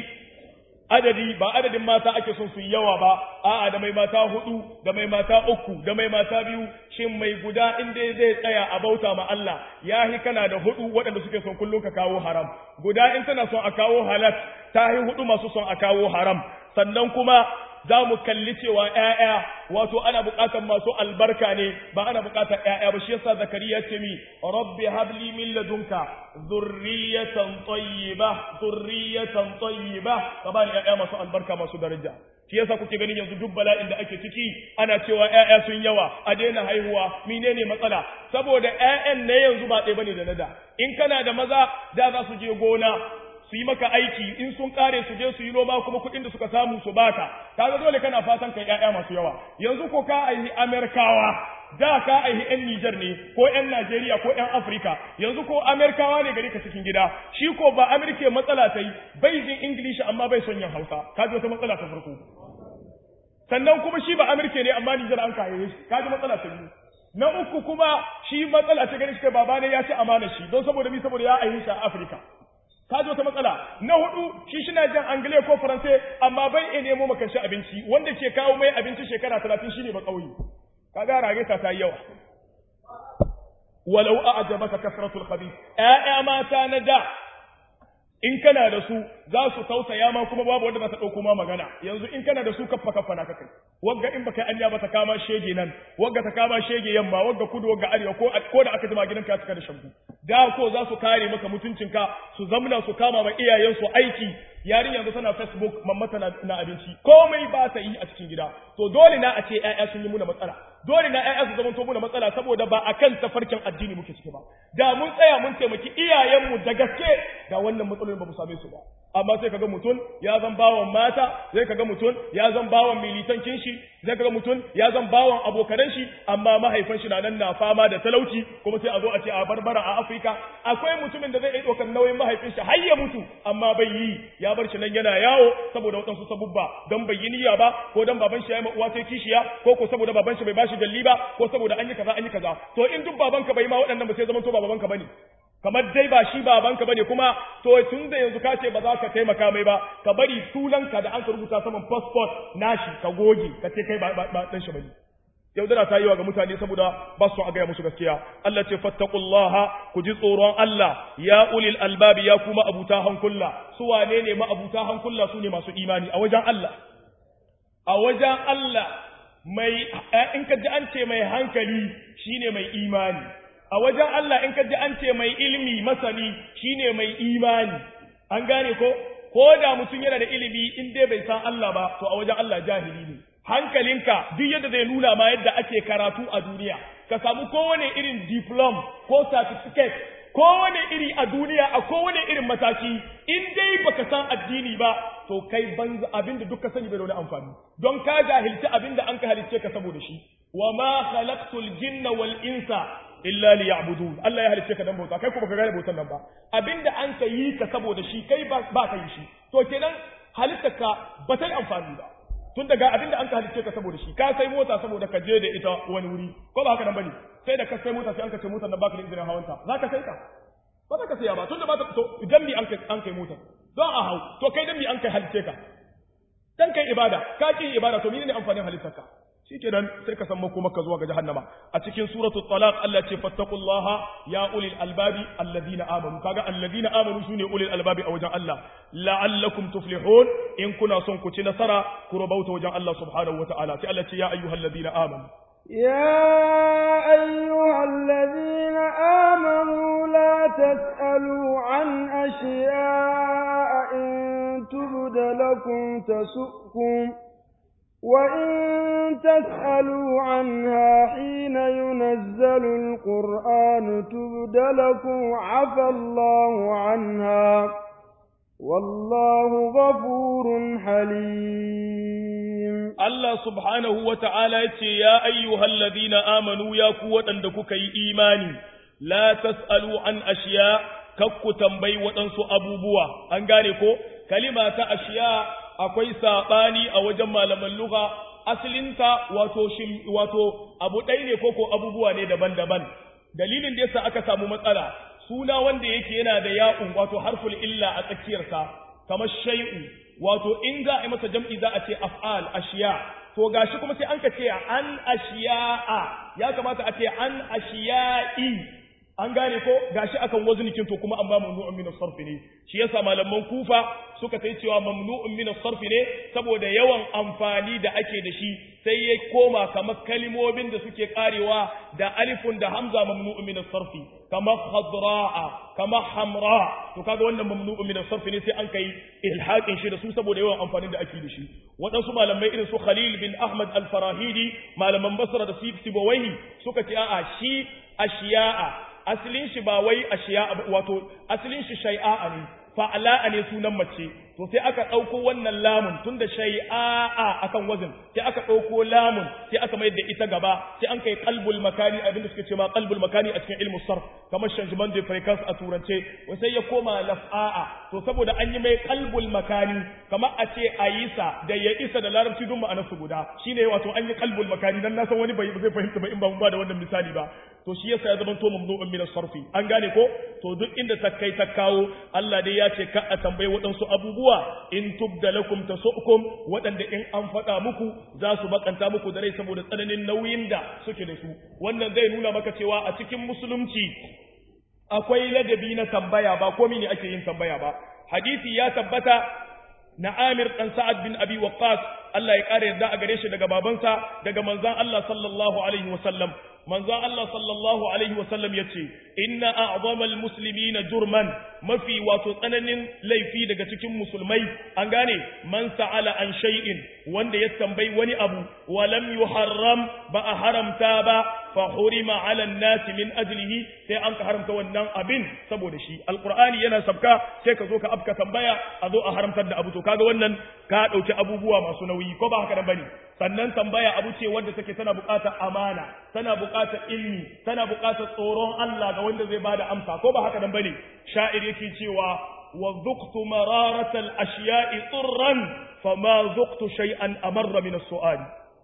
adadi ba adadin mata ake son su yawa ba a'a da mai mata hudu da mai mata uku da mai mata biyu shin mai guda in dai zai tsaya a bauta ma Allah yahi kana da hudu waɗanda suke son kullum ka kawo haram guda in tana son a kawo halal ta hi hudu masu son a kawo haram sannan kuma za mu kalli cewa ƴaƴa wato ana buƙatar masu albarka ne ba ana buƙatar ƴaƴa ba shi yasa zakariya ce mi rabbi habli min ladunka zurriyatan tayyiba zurriyatan tayyiba ka bani ƴaƴa masu albarka masu daraja shi yasa kuke ganin yanzu duk bala'in da ake ciki ana cewa ƴaƴa sun yawa a daina haihuwa menene matsala saboda ƴaƴan ne yanzu ba ɗaya bane da nada in kana da maza da za su je gona su yi maka aiki in sun kare su je su yi noma kuma kuɗin da suka samu su baka kaga dole kana fatan kai ƴaƴa masu yawa yanzu ko ka aihi Amerikawa da ka aihi ƴan Niger ne ko ƴan Najeriya ko ƴan Afirka yanzu ko Amerikawa ne gari ka cikin gida shi ko ba Amerika matsala ta yi bai jin English amma bai son yin Hausa kaji wata matsala ta farko sannan kuma shi ba Amerika ne amma Niger an kaye shi kaji matsala ta biyu na uku kuma shi matsala ta gani shi baba ne ya ci amana shi don saboda mi saboda ya aihi shi a Afirka ka ji wata matsala na hudu shi shina jan angile ko faransai amma bai iya nemo maka shi abinci wanda ke kawo mai abinci shekara talatin shine ba kauye ka ga rage ta ta yawa walau a'jabaka kasratul khabith ƴaƴa mata na da in kana da su za su tausaya ma kuma babu wanda za ta ɗauko ma magana yanzu in kana da su kaffa kaffa na kakai wagga in baka anya ba ta kama shege nan wagga ta kama shege yamma wagga kudu wagga arewa ko ko da aka jima gidanka ya cika da shambu da ko za su kare maka mutuncinka su zamna su kama ma iyayensu aiki yarin yanzu tana facebook mammata na, na abinci komai ba ta yi a cikin gida to dole na a ce ƴaƴa sun yi muna matsala dole na ƴaƴa su zamanto muna matsala saboda ba akan tafarkin addini muke ciki ba da mun tsaya mun taimaki iyayenmu da gaske da wannan matsalolin ba mu same su ba amma sai kaga mutum ya zan bawan mata sai kaga mutum ya zan bawan militancin shi sai kaga mutum ya zan bawan abokanan shi amma mahaifin shi na nan na fama da talauci kuma sai a zo a ce a barbara a Afirka akwai mutumin da zai iya ɗaukar nauyin mahaifin shi har ya mutu amma bai yi ya bar shi nan yana yawo saboda waɗansu sabubba don bai yi niyya ba ko don baban shi ya yi uwa sai kishiya ko ko saboda baban shi bai bashi dalli ba ko saboda an yi kaza an yi kaza to in duk babanka bai ma waɗannan ba sai zaman to ba babanka bane kamar dai ba shi babanka bane kuma to tun da yanzu ka ce ba za ka taimaka mai ba ka bari sunanka da an ka rubuta saman passport nashi ka goge ka ce kai ba dan shi bane yaudara ta yi wa ga mutane saboda ba su a gaya musu gaskiya Allah ce fattaqullaha ku ji tsoron Allah ya ulil albabi ya kuma abuta hankulla su wane ne ma abuta hankulla su ne masu imani a wajen Allah a wajen Allah mai in ka ji an ce mai hankali shine mai imani a wajen Allah in ka ji an ce mai ilimi masani shine mai imani an gane ko ko da mutum yana da ilimi in dai bai san Allah ba to a wajen Allah jahili ne hankalinka duk yadda zai nuna ma yadda ake karatu a duniya ka samu kowane irin diplom ko certificate kowane iri a duniya a kowane irin mataki in dai baka san addini ba to kai banza abinda duk ka sani bai da wani amfani don ka jahilci abinda an ka halicce ka saboda shi wa ma khalaqtul jinna wal insa illa liya'budun Allah ya halicce ka dan bauta kai kuma ka gane bautan nan ba abinda an ka yi ka saboda shi kai ba ka yi shi to kenan halittarka ba ta yi amfani ba tun daga abinda an ka halicce ka saboda shi ka sai mota saboda ka je da ita wani wuri ko ba haka nan bane sai da ka sai mota sai an ka ce motar nan baka da izinin hawanta za ka sai ka ba za ka saya ba tun da ba ta to idan mi an kai an kai motar don a hau to kai dan mi an kai halicce ka dan kai ibada ka ki ibada to menene amfanin halittarka shikenan sai ka san makomaka zuwa ga jahannama a cikin suratu talaq Allah ce fattaqullaha ya ulil albabi alladhina amanu kaga alladhina amanu sune ulil albabi a wajen Allah la'allakum tuflihun in kuna son ku ci nasara ku rabauta wajen Allah subhanahu wataala sai Allah ce ya ayyuhalladhina amanu يا أيها الذين آمنوا لا تسألوا عن أشياء إن تبد لكم تسؤكم وإن تسألوا عنها حين ينزل القرآن تبد لكم عفى الله عنها والله غفور حليم الله سبحانه وتعالى يا أيها الذين آمنوا يا قوة عندك إيماني لا تسألوا عن أشياء كك تنبي وتنسو أبو بوا أنقالكو كلمة أشياء akwai saɓani a wajen malaman lugha asalinta wato wato abu ɗaya ne koko abubuwa ne daban-daban dalilin da yasa aka samu matsala suna wanda yake yana da ya'un wato harful illa a tsakiyarsa kamar shay'u wato in za a yi masa jam'i za a ce af'al ashiya to gashi kuma sai an ka ce an ashiya'a ya kamata a ce an ashiya'i an gane ko gashi akan waznikin to kuma amma mamnu'un min as-sarf ne shi yasa malaman kufa suka tai cewa mamnu'un min as-sarf ne saboda yawan amfani da ake da shi sai ya koma kamar kalimomin da suke karewa da alifun da hamza mamnu'un min as-sarf kamar khadra'a kamar hamra to kaga wannan mamnu'un min as-sarf ne sai an kai ilhaqin shi da su saboda yawan amfani da ake da shi waɗansu malamai irin su Khalil bin Ahmad al-Farahidi malaman Basra da Sibawaihi suka ce a'a shi ashiya'a asalin shi ba wai ashiya wato asalin shi shay'a ne fa'ala ne sunan mace to sai aka ɗauko wannan lamun tun da shay'a akan wazin sai aka ɗauko lamun sai aka mayar da ita gaba sai an kai qalbul makani abinda suke ce ma qalbul makani a cikin ilmu sarf kamar changement de fréquence a turance sai ya koma laf'a'a to saboda an yi mai qalbul makani kamar a ce ayisa da ya isa da larabci dun ma'anar su guda shine wato an yi qalbul makani dan na san wani bai zai fahimta ba in ba mun ba da wannan misali ba to shi yasa ya zama to mamnu'un min sarfi an gane ko to duk inda ta kai ta kawo Allah dai ya ce ka a tambayi waɗansu abubuwa in tubda lakum tasukum waɗanda in an faɗa muku za su bakanta muku da rai saboda tsananin nauyin da suke da su wannan zai nuna maka cewa a cikin musulunci akwai ladabi na tambaya ba komai ne ake yin tambaya ba hadisi ya tabbata na Amir dan Sa'ad bin Abi Waqqas Allah ya kare yarda a gare shi daga babansa daga manzon Allah sallallahu alaihi wasallam manzon Allah sallallahu alaihi wasallam yace inna a'zamal muslimina jurman mafi wato tsananin laifi daga cikin musulmai an gane man sa'ala an shay'in wanda ya tambayi wani abu wa lam yuharram ba a haramta ba fa hurima 'ala an-nasi min ajlihi sai an ka haramta wannan abin saboda shi alqur'ani yana sabka sai ka zo ka afka tambaya a zo a haramtar da abu to kaga wannan ka dauki abubuwa masu nauyi ko ba haka nan bane sannan tambaya abu ce wanda take tana buƙatar amana tana buƙatar ilmi tana buƙatar tsoron Allah ga wanda zai bada amsa ko ba haka nan bane sha'ir yake cewa wa dhuqtu mararata al-ashya'i turran fama dhuqtu shay'an amarra min as-su'al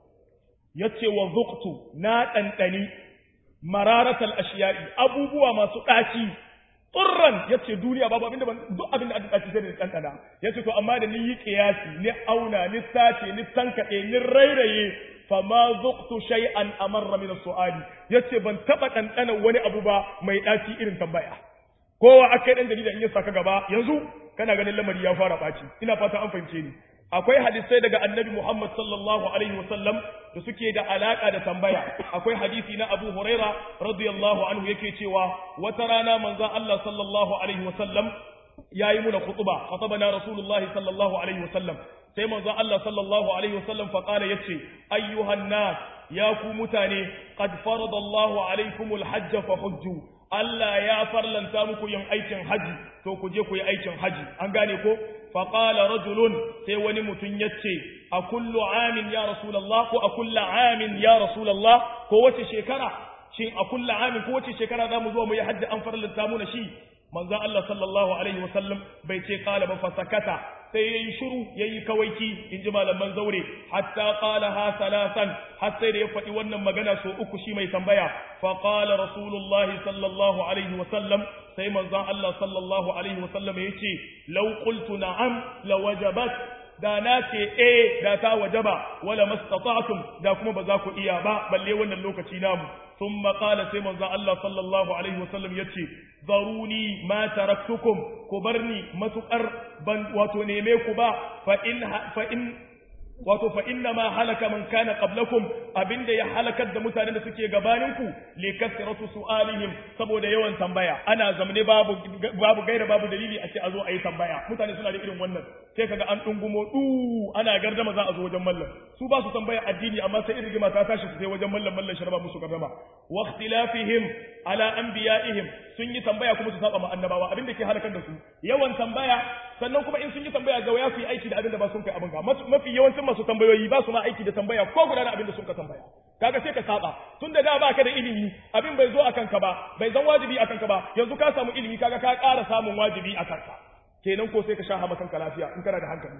yace wa dhuqtu na dandani mararata al-ashya'i abubuwa masu daci turran yace duniya babu abinda ban duk abinda aka dace sai da kankana yace to amma da ni yi kiyasi ni auna ni sace ni tankade ni rairaye fama zuqtu shay'an amarra min as-su'ali yace ban taba kankana wani abu ba mai daci irin tambaya kowa akai dan jarida in ya saka gaba yanzu kana ganin lamari ya fara baci ina fata an fahimce ni akwai hadisai daga annabi Muhammad sallallahu alaihi wasallam da suke da alaka da tambaya akwai hadisi na Abu Huraira radiyallahu anhu yake cewa wata rana manzon Allah sallallahu alaihi wasallam yayi muna khutba khatabana rasulullahi sallallahu alaihi wasallam sai manzon Allah sallallahu alaihi wasallam fa qala yace ayyuhan nas ya ku mutane qad farada Allahu alaikumul hajj fa hujju Allah ya farlanta muku yin aikin haji to ku je ku yi aikin haji an gane ko faƙala rajulun sai wani mutum ya ce a kullu amin ya rasulallah ko a kulla amin ya rasulallah ko wace shekara shin a kulla amin ko wace shekara za mu zo mu yi hajji an farlanta mu na shi manzo Allah sallallahu alaihi wasallam bai ce qala ba fasakata sai yayi shiru yayi kawaiki inji malaman zaure hatta qala ha salasan har sai da ya faɗi wannan magana so uku shi mai tambaya fa qala rasulullahi sallallahu alaihi wasallam sai manzon Allah sallallahu alaihi wasallam yace law qultu na'am la wajabat da na ce eh da ta wajaba wala mastata'tum da kuma ba za ku iya ba balle wannan lokaci namu thumma qala sai manzon Allah sallallahu alaihi wasallam yace zaruni ma taraktukum ku barni matukar ban wato neme ku ba fa in fa in wato fa inna ma halaka man kana qablakum abinda ya halakar da mutanen da suke gabaninku li kasratu su'alihim saboda yawan tambaya ana zamne babu babu gaira babu dalili a ce a zo a yi tambaya mutane suna da irin wannan sai kaga an dungumo du ana gardama za a zo wajen mallam su ba su tambaya addini amma sai irin rigima ta tashi su sai wajen mallam mallam sharaba musu gardama wa ikhtilafihim ala anbiya'ihim sun yi tambaya kuma su saba ma annabawa abinda ke halakar da su yawan tambaya sannan kuma in sun yi tambaya ga waya su yi aiki da abinda ba sun kai abin ga mafi yawancin masu tambayoyi ba su ma aiki da tambaya ko guda da abin da sun ka tambaya kaga sai ka saba tun da da ba ka da ilimi abin bai zo akan ka ba bai zan wajibi akan ka ba yanzu ka samu ilimi kaga ka ƙara samun wajibi akan ka kenan ko sai ka sha hama kanka lafiya in kana da hankali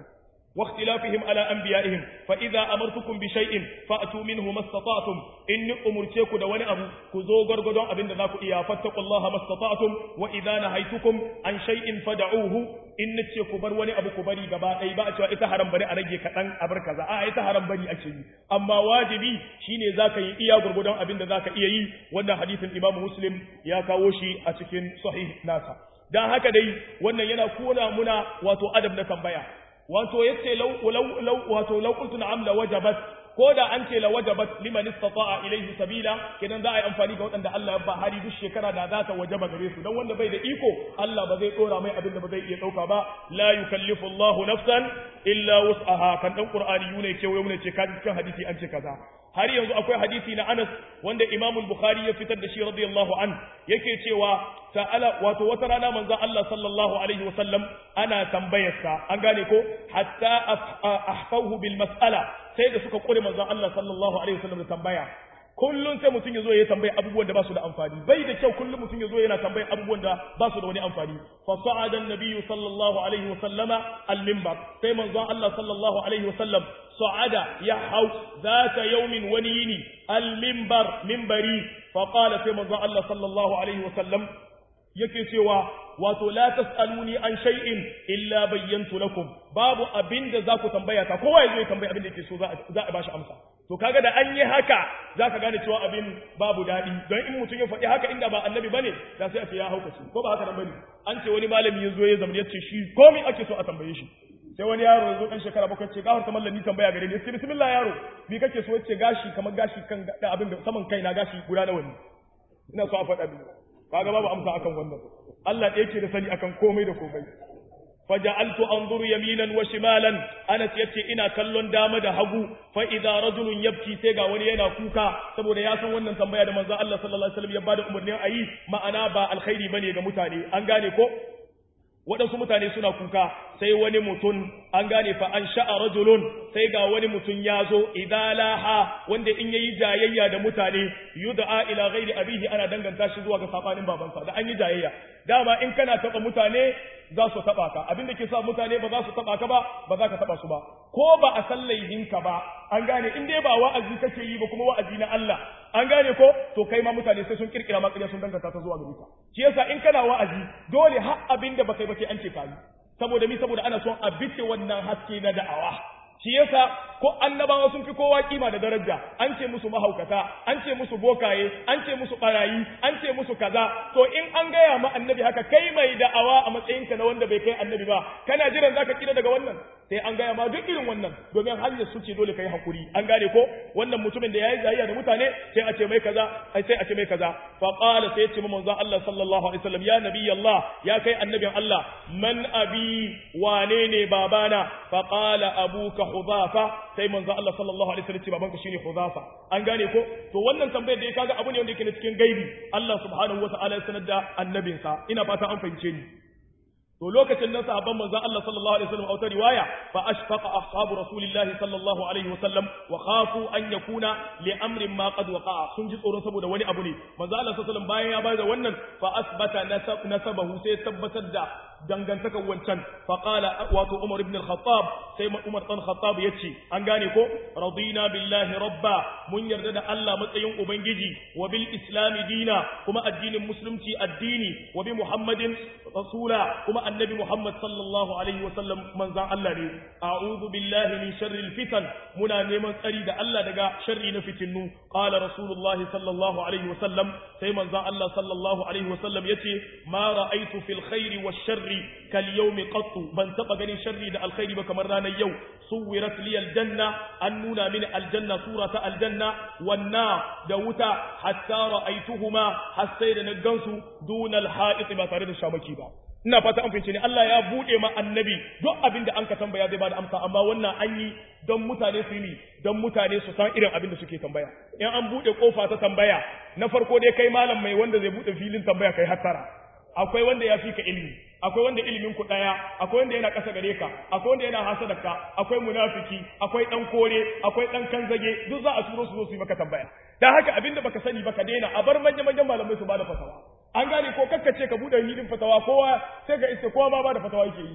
واختلافهم على أنبيائهم فإذا أمرتكم بشيء فأتوا منه ما استطعتم إن أمرتكم دواني أبو كزو غرغدون أبن ذاكو إيا فاتقوا الله ما استطعتم وإذا نهيتكم عن شيء فدعوه إن تشيكو بر وني أبو كبري غبا أي با أتوا إتا حرام بني أرجي كتن أبر كذا آه إتا حرام بني أكشي أما واجبي شيني ذاك إيا غرغدون أبن ذاك إيا وانا حديث الإمام مسلم يا كاوشي أتكين صحيح ناسا dan haka dai wannan yana kona muna wato adab na tambaya wato yace law law wato law qultu na'am la wajabat ko da an ce la wajabat liman istata'a ilayhi sabila kidan za a yi amfani ga waɗanda Allah ya ba hari duk shekara da za ta wajaba gare su dan wanda bai da iko Allah ba zai dora mai abin da ba zai iya dauka ba la yukallifu Allahu nafsan illa wus'aha kan dan qur'ani yune ce wai ce kaji cikin hadisi an ce kaza har yanzu akwai hadisi na Anas wanda Imam Bukhari ya fitar da shi radiyallahu an yake cewa ta'ala wato wata rana manzon Allah sallallahu alaihi wasallam ana tambayarsa an gane ko hatta ahfahu bil mas'ala sai da suka kure manzon Allah sallallahu alaihi wasallam da tambaya kullun sai mutum yazo ya tambaya abubuwan da ba su da amfani bai da kyau kullun mutum yazo yana tambaya abubuwan da ba su da wani amfani fa sa'ada an-nabiyyu sallallahu alaihi wasallama al-minbar sai manzon Allah sallallahu alaihi wasallam sa'ada ya hau zata yawmin wani yini al-minbar minbari fa qala sai manzon Allah sallallahu alaihi wasallam yake cewa wato la tasaluni an shay'in illa bayyantu lakum babu abinda za ku tambaya ta kowa yazo ya tambaya abin da yake so za a bashi amsa to kaga da an yi haka zaka gane cewa abin babu dadi don in mutum ya faɗi haka inda ba annabi bane da sai a ce ya haukace ko ba haka nan bane an ce wani malami ya zo ya zama ya ce shi komai ake so a tambaye shi sai wani yaro ya zo dan shekara bakwai ce gafar ta mallami tambaya gare ni sai bismillah yaro me kake so yace gashi kamar gashi kan abin da saman kaina gashi guda nawa ne ina so a faɗa mini kaga babu amsa akan wannan Allah da yake da sani akan komai da komai faja'altu anzuru yaminan wa shimalan Anas yace ina kallon dama da hagu fa idza rajulun yabki sai ga wani yana kuka saboda ya san wannan tambaya da manzo Allah sallallahu alaihi wasallam ya bada umarnin ayi ma'ana ba alkhairi bane ga mutane an gane ko waɗansu mutane suna kuka sai wani mutum an gane fa an sha'a rajulun sai ga wani mutum ya zo idalaha wanda in yayi jayayya da mutane yud'a ila ghairi abihi ana danganta shi zuwa ga sabanin babansa da an yi jayayya dama in kana taba mutane za su taba ka abin da ke sa mutane ba za su taba ka ba ba za ka taba su ba ko ba a san laihinka ba an gane in dai ba wa'azi kake yi ba kuma wa'azi na Allah an gane ko to kai ma mutane sai sun kirkira ma sun danganta ta zuwa gare ka shi yasa in kana wa'azi dole har abin da baka yi ba sai an ce ka yi saboda mi saboda ana son a bice wannan haske na da'awa shi yasa ko annabawa sun fi kowa kima da daraja an ce musu mahaukata an ce musu bokaye an ce musu barayi an ce musu kaza to in an gaya ma annabi haka kai mai da'awa a matsayinka na wanda bai kai annabi ba kana jiran zaka kira daga wannan sai an gaya ma duk irin wannan domin hanyar su ce dole kai hakuri an gane ko wannan mutumin da yayi zayya da mutane sai a ce mai kaza ai sai a ce mai kaza fa qala sai ya ce manzon Allah sallallahu alaihi wasallam ya nabi Allah ya kai annabin Allah man abi wane ne babana fa qala abuka hudhafa sai manzo Allah sallallahu alaihi wasallam ce babanka shine Hudhafa an gane ko to wannan tambayar da ya kaga abu ne wanda yake cikin gaibi Allah subhanahu wataala ya sanar da annabinsa ina fata an fahimce ni to lokacin nan sahabban manzo Allah sallallahu alaihi wasallam a wata riwaya fa ashfaqa ashabu rasulillah sallallahu alaihi wasallam wa khafu an yakuna li amrin ma qad waqa'a sun ji tsoro saboda wani abu ne manzo Allah sallallahu alaihi wasallam bayan ya bada wannan fa asbata nasabahu sai tabbatar da dangantakar wancan faƙala wato Umar ibn al-Khattab sai Umar ɗan Khattab ya ce an gane ko radina billahi rabba mun yarda da Allah matsayin ubangiji wa bil islami dina kuma addinin musulunci addini wa bi Muhammadin rasula kuma annabi Muhammad sallallahu alaihi wa sallam manzan Allah ne a'udhu billahi min sharril fitan muna neman tsari da Allah daga sharri na fitinnu qala rasulullahi sallallahu alaihi wa sallam sai manzan Allah sallallahu alaihi wa sallam yace ma ra'aytu fil khairi wash sharri kal yawmi qattu ban taba ganin sharri da alkhairi ba kamar ranar yau suwirat li aljanna an nuna mini aljanna surata aljanna wan da wuta hatta ra'aytuhuma har sai da na gansu dunal ha'it ba tare da shamaki ba ina fata an fahimce ni Allah ya bude ma annabi duk abin da an ka tambaya zai bada amsa amma wannan an yi don mutane su yi don mutane su san irin abin da suke tambaya in an bude kofa ta tambaya na farko dai kai malam mai wanda zai bude filin tambaya kai hattara akwai wanda ya fi ka ilimi akwai wanda ilimin ku daya akwai wanda yana ƙasa gare ka akwai wanda yana hasadarka akwai munafiki akwai dan kore akwai dan kanzage duk za a turo su zo su yi maka tambaya dan haka abinda baka sani baka daina a bar manyan manyan malamai su bada fatawa an gane ko kakkace ka bude hilin fatawa kowa sai ga iska kowa ma bada fatawa yake yi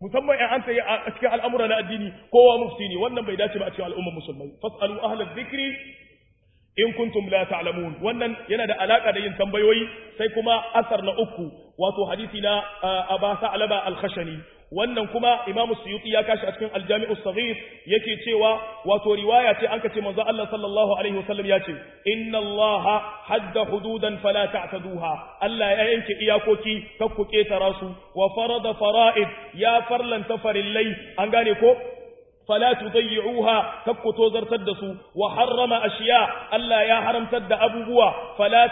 musamman in an tayi a cikin al'amura na addini kowa mufti ne wannan bai dace ba a cikin al'ummar musulmai fasalu ahlal dhikri in kuntum la ta'lamun wannan yana da alaka da yin tambayoyi sai kuma asar na uku wato hadisi na Aba Sa'laba al-Khashani wannan kuma Imam Suyuti ya kashi a cikin Al-Jami'u Saghir yake cewa wato riwaya ce an kace manzo Allah sallallahu alaihi wasallam ya ce inna Allah hadda hududan fala ta'taduha Allah ya yanke iyakoki kakku ketara su wa farada fara'id ya farlanta farillai an gane ko فلا تضيعوها كبكتو زرتد سو وحرم أشياء ألا يا حرم تد أبوبوا فلا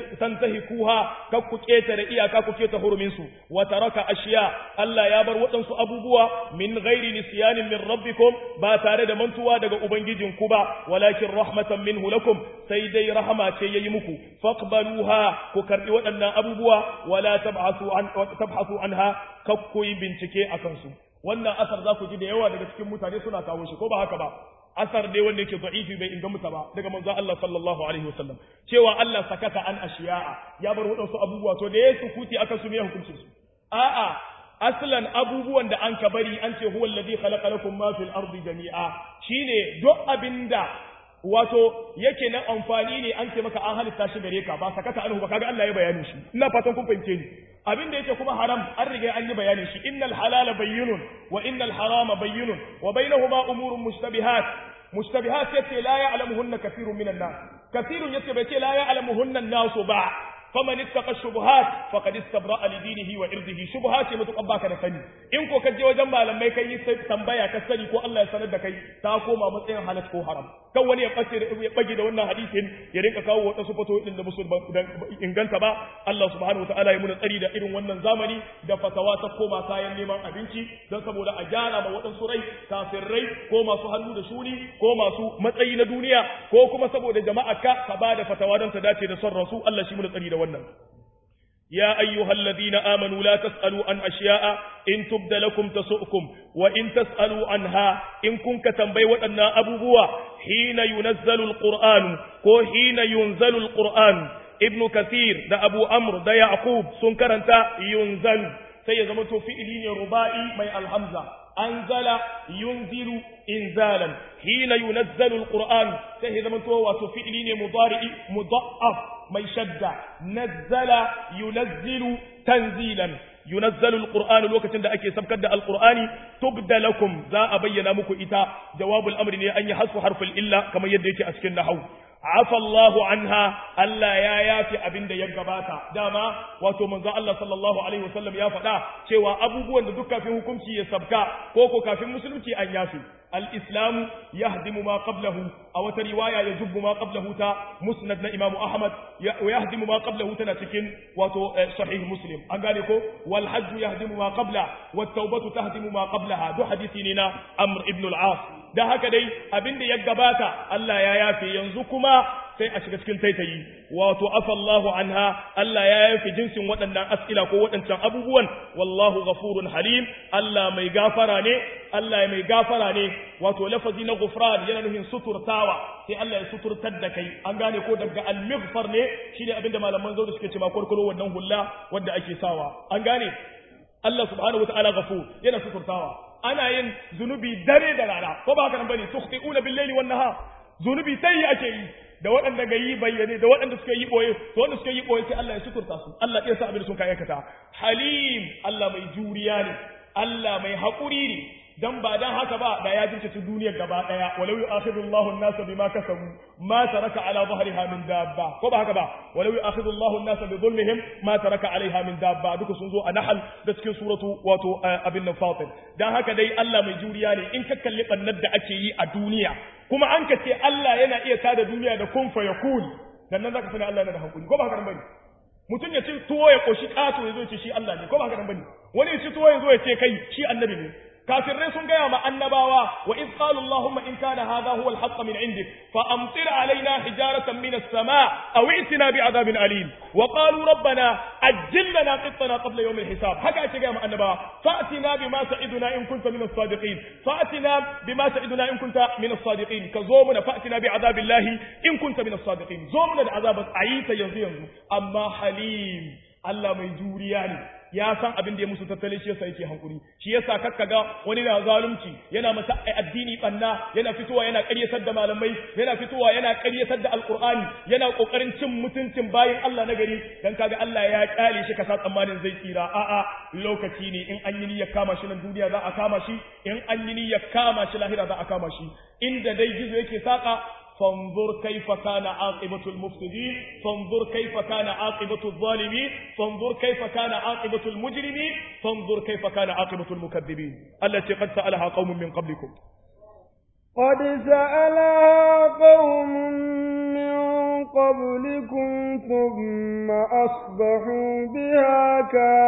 تنتهكوها كبكو كيتر إيا كبكو كيتر هرمنسو وترك أشياء ألا يا بر وطنسو أبوبوا من غير نسيان من ربكم با تارد منتوا دغ أبنجيجن كوبا ولكن رحمة منه لكم سيدي رحمة ييمكو فاقبلوها كوكرئ وطنا أبوبوا ولا تبحثوا, عن تبحثوا عنها كبكو بنتكي أكنسو wannan asar za ku ji da yawa daga cikin mutane suna kawo shi ko ba haka ba asar ne wanda yake da'ifi bai inganta ba daga manzo Allah sallallahu alaihi wasallam cewa Allah sakata an ashiya'a ya bar wadansu abubuwa to da ya sukuti aka su ne hukuncin su a'a aslan abubuwan da an ka bari an ce huwa alladhi khalaqa lakum ma fil ardi jami'a shine duk abinda wato yake nan amfani ne an ce maka an halitta shi gare ka ba sakata anhu ba kaga Allah ya bayani shi ina fatan kun fahimce ni abin da yake kuma haram an riga an yi bayanin shi innal halala bayyinun wa innal harama bayyinun wa bainahuma umurun mushtabihat mushtabihat yace la ya'lamuhunna kathirun minan nas kathirun yace bai ce la ya'lamuhunna an-nas ba faman ittaqa shubuhat faqad istabra'a li dinihi wa irdihi shubuhat ce mutu baka da sani in ko ka je wajen malamai kai sai tambaya ka sani ko Allah ya sanar da kai ta koma matsayin halal ko haram kan wani ya bace ya bage da wannan hadisin ya rinka kawo wata sufato din da musul inganta ba Allah subhanahu wataala ya muna tsari da irin wannan zamani da fatawa ta koma kayan neman abinci don saboda a gyara ma waɗansu rai kafirrai ko masu hannu da shuni ko masu matsayi na duniya ko kuma saboda jama'a ka ka ba da fatawa don ta dace da son rasu Allah shi muna tsari da wannan يا أيها الذين آمنوا لا تسألوا عن أشياء إن تبد لكم تسؤكم وإن تسألوا عنها إن كنت تنبي وأن أبو بوا حين ينزل القرآن كو حين ينزل القرآن ابن كثير ده أبو أمر ده يعقوب سنكر أنت ينزل سيزمت في إلين ربائي مي الحمزة أنزل ينزل إنزالا حين ينزل القرآن سيزمت وفي إلين مضارئ مضعف mai shadda nazzala yunazzilu tanzilan yunazzalu alqur'anu lokacin da ake sabkar da alqur'ani tubda lakum za a bayyana muku ita jawabul amri ne an yi hasfu harful illa kamar yadda yake a cikin nahwu afa Allahu anha Allah ya yafi abin da ya gabata dama wato manzo Allah sallallahu alaihi wasallam ya faɗa cewa abubuwan da duk kafin hukunci ya sabka ko ko kafin musulunci an yafi الإسلام يهدم ما قبله أو رواية يجب ما قبله تا مسند إمام أحمد ويهدم ما قبله تنسكن وتو صحيح مسلم أقالكو والحج يهدم ما قبله والتوبة تهدم ما قبلها دو حديثنا أمر ابن العاص da haka dai abin da ya gabata Allah ya yafe yanzu kuma sai a shiga cikin taitayi wato afallahu anha Allah ya yafe jinsin waɗannan as'ila ko waɗancan abubuwan wallahu ghafurun halim Allah mai gafara ne Allah mai gafara ne wato lafazi na ghufran yana nufin suturtawa sai Allah ya suturtar da kai an gane ko daga al-maghfar ne shine abin da malaman zauri suke cewa kurkuro wannan hulla wanda ake sawa an gane Allah subhanahu wataala ghafur yana suturtawa ana yin zunubi dare da rana ko ba haka nan bane tukhti'una bil-layli wan-nahar zunubi sai ake yi da waɗanda ga yi bayyane da waɗanda suka yi boye to wanda suka yi boye sai Allah ya suturta su Allah ya sa abin sun kai aikata halim Allah mai juriya ne Allah mai haƙuri ne dan ba dan haka ba da ya jinkice duniyar gaba daya walau yu'akhidhu Allahu an-nasa bima kasabu ma taraka ala dhahriha min dabba ko ba haka ba walau yu'akhidhu Allahu an-nasa bi dhulmihim ma taraka alaiha min dabba duka sun zo a nahl da cikin suratu wato abin nan fatir dan haka dai Allah mai juriya ne in ka kalli bannar da ake yi a duniya kuma an ka ce Allah yana iya tada duniya da kun fa yakun dan nan zaka sani Allah yana da hakuri ko ba haka bane mutum ya ci tuwo ya koshi kato ya zo ce shi Allah ne ko ba haka bane wani ya ci tuwo ya zo ya ce kai shi annabi ne kafirai sun gaya ma annabawa wa iz qalu allahumma in kana hadha huwa al-haqq min indik fa amtir alaina hijaratan min as-samaa aw i'tina bi'adabin alim wa qalu rabbana ajjil lana qittana qabla yawm al-hisab haka ake gaya ma annabawa fa'tina bima ta'iduna in kunta min as-sadiqin fa'tina bima ta'iduna in kunta min as-sadiqin ka zo muna fa'tina bi'adabillahi in kunta min as-sadiqin zo muna da azabat ayita yanzu yanzu amma halim Allah mai juriya ne ya san abin da ya musu tattali shi yasa yake hankuri shi yasa kakka ga wani na zalunci yana masa addini banna yana fitowa yana ƙaryatar da malamai yana fitowa yana ƙaryatar da alqur'ani yana kokarin cin mutuncin bayin Allah na gari dan kaga Allah ya kyale shi ka sa tsammanin zai tsira a'a lokaci ne in an yi niyyar kama shi nan duniya za a kama shi in an yi niyyar kama shi lahira za a kama shi inda dai gizo yake saka فانظر كيف كان عاقبة المفسدين فانظر كيف كان عاقبة الظالمين فانظر كيف كان عاقبة المجرمين فانظر كيف كان عاقبة المكذبين التي قد سألها قوم من قبلكم قد سألها قوم من قبلكم ثم أصبحوا بها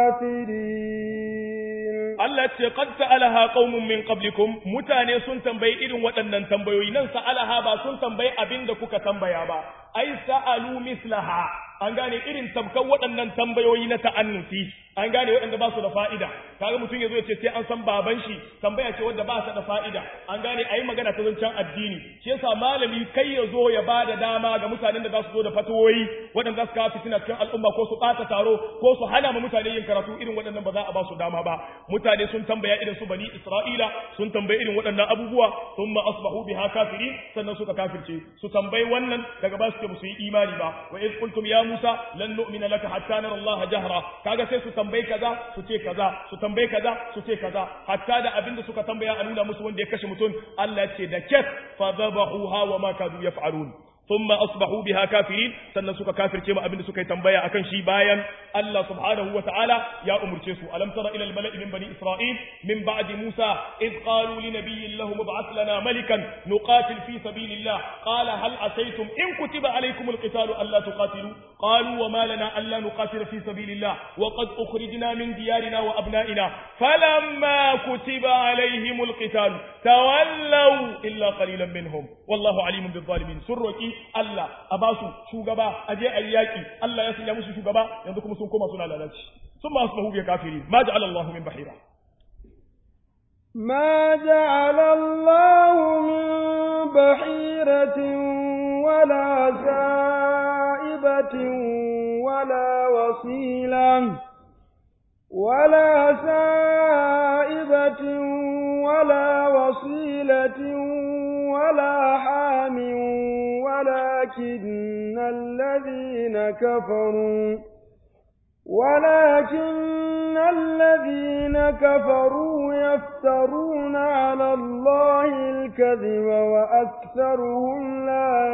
كافرين Allah ce qad sa'alaha qaumun min qablikum mutane sun tambayi irin waɗannan tambayoyi nan sa'alaha ba sun tambayi abinda kuka tambaya ba ai sa'alu mislaha an gane irin tabkan waɗannan tambayoyi na ta'annufi an gane waɗanda ba su da fa'ida kaga mutum ya zo ya ce sai an san baban shi tambaya ce wadda ba ta da fa'ida an gane ayi magana ta zancen addini shi yasa malami kai ya zo ya ba da dama ga mutanen da za su zo da fatawoyi waɗanda za su kawo fitina cikin al'umma ko su ɓata taro ko su hana ma mutane yin karatu irin waɗannan ba za a ba su dama ba mutane sun tambaya irin su bani isra'ila sun tambayi irin waɗannan abubuwa thumma asbahu biha kafirin sannan suka kafirce su tambayi wannan daga ba su ce musu yi imani ba wa iz qultum ya musa lan nu'mina laka hatta nara allah jahra kaga sai su tambayi kaza su ce kaza su tambayi kaza su ce kaza hatta da abinda suka tambaya a nuna musu wanda ya kashe mutum Allah ce da ket fa dhabahuha wa ma kadu yaf'alun thumma asbahu biha kafirin sannan suka kafirce ma abinda suka yi tambaya akan shi bayan Allah subhanahu wa ta'ala ya umurce su alam tara ila al-mala'i min bani isra'il min ba'di musa id qalu li nabiyyin lahum ib'ath lana malikan nuqatil fi sabilillah qala hal asaytum in kutiba alaykum al-qitalu alla tuqatilu qalu wa ma lana alla nuqatila fi sabilillah wa qad ukhrijna min diyarina wa abna'ina falamma kutiba alayhim al-qitalu tawallaw illa qalilan minhum wallahu alimun bil-zalimin surraki Allah a basu shugaba aje ayyaki Allah ya sanya musu shugaba yanzu kuma sun koma suna lalaci sun ma asbahu bi kafiri ma ja'ala Allah min bahira ما جعل الله من بحيرة ولا سائبة ولا وصيلة ولا سائبة ولا وصيلة ولا حام ولكن الذين كفروا ولكن الذين كفروا يفترون على الله الكذب وأكثرهم لا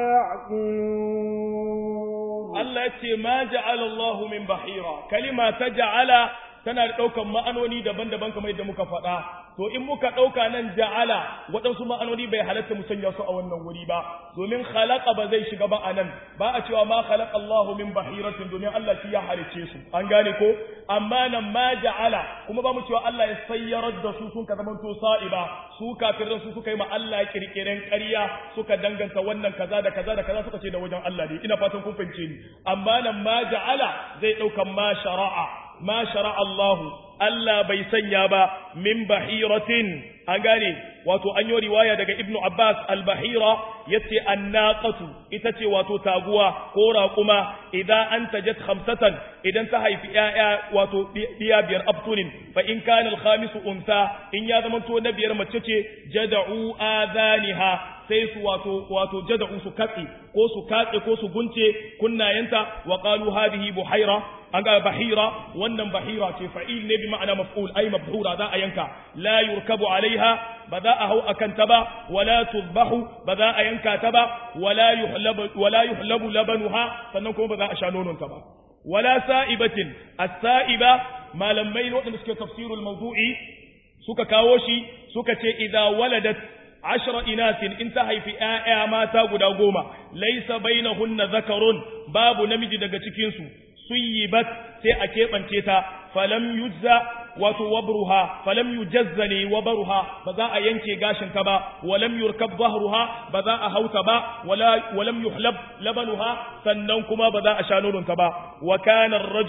يعقلون الله يتي ما جعل الله من بحيرة كلمة تجعل tana da ɗaukan ma'anoni daban-daban kamar yadda muka faɗa to in muka ɗauka nan ja'ala waɗansu ma'anoni bai halatta mu sanya su a wannan wuri ba domin khalaqa ba zai shiga ba a nan ba a cewa ma khalaqa Allahu min bahiratin domin Allah shi ya halice su an gane ko amma nan ma ja'ala kuma ba mu cewa Allah ya sayyarar da su sun ka zama to sa'iba su kafirin su suka yi ma Allah kirkiren ƙarya suka danganta wannan kaza da kaza da kaza suka ce da wajen Allah ne ina fatan kun fahimce ni amma nan ma ja'ala zai ɗaukan ma shara'a ma shara Allahu Allah bai sanya ba min bahiratin an gane wato an yi riwaya daga Ibn Abbas al-bahira yace annaqatu ita ce wato taguwa ko raquma idan an tajat khamsatan idan ta haifi yaya wato biya biyar abtunin fa in kana al-khamis unsa in ya zama to na biyar mace ce jada'u adaniha sai su wato wato jada'u su katse ko su katse ko su gunce kunnayenta wa qalu hadhihi buhaira an ga bahira wannan bahira ce fa'il ne bi ma'ana maf'ul ay mabhura za a yanka la yurkabu alaiha ba za a hau akan ta ba wala tuzbahu ba za a yanka ta ba wala yuhlabu wala yuhlabu labanuha sannan kuma ba za a sha nonon ta ba wala sa'ibatin as-sa'iba malamai waɗanda suke tafsirul mawdu'i suka kawo shi suka ce idza waladat ashra inasin in ta haifi ‘ya'ya mata guda goma, laisa bainahunna zakarun babu namiji daga cikinsu, suyibat sai a keɓance ta, falam yujza wato wabruha, falam yujazza ne wabaruha ba za a yanke gashin ta ba, walam yurkab zahruha ba za a hauta ba, walam yuhlab labanuha sannan kuma ba za a sha nononta ba, wa kana rajulu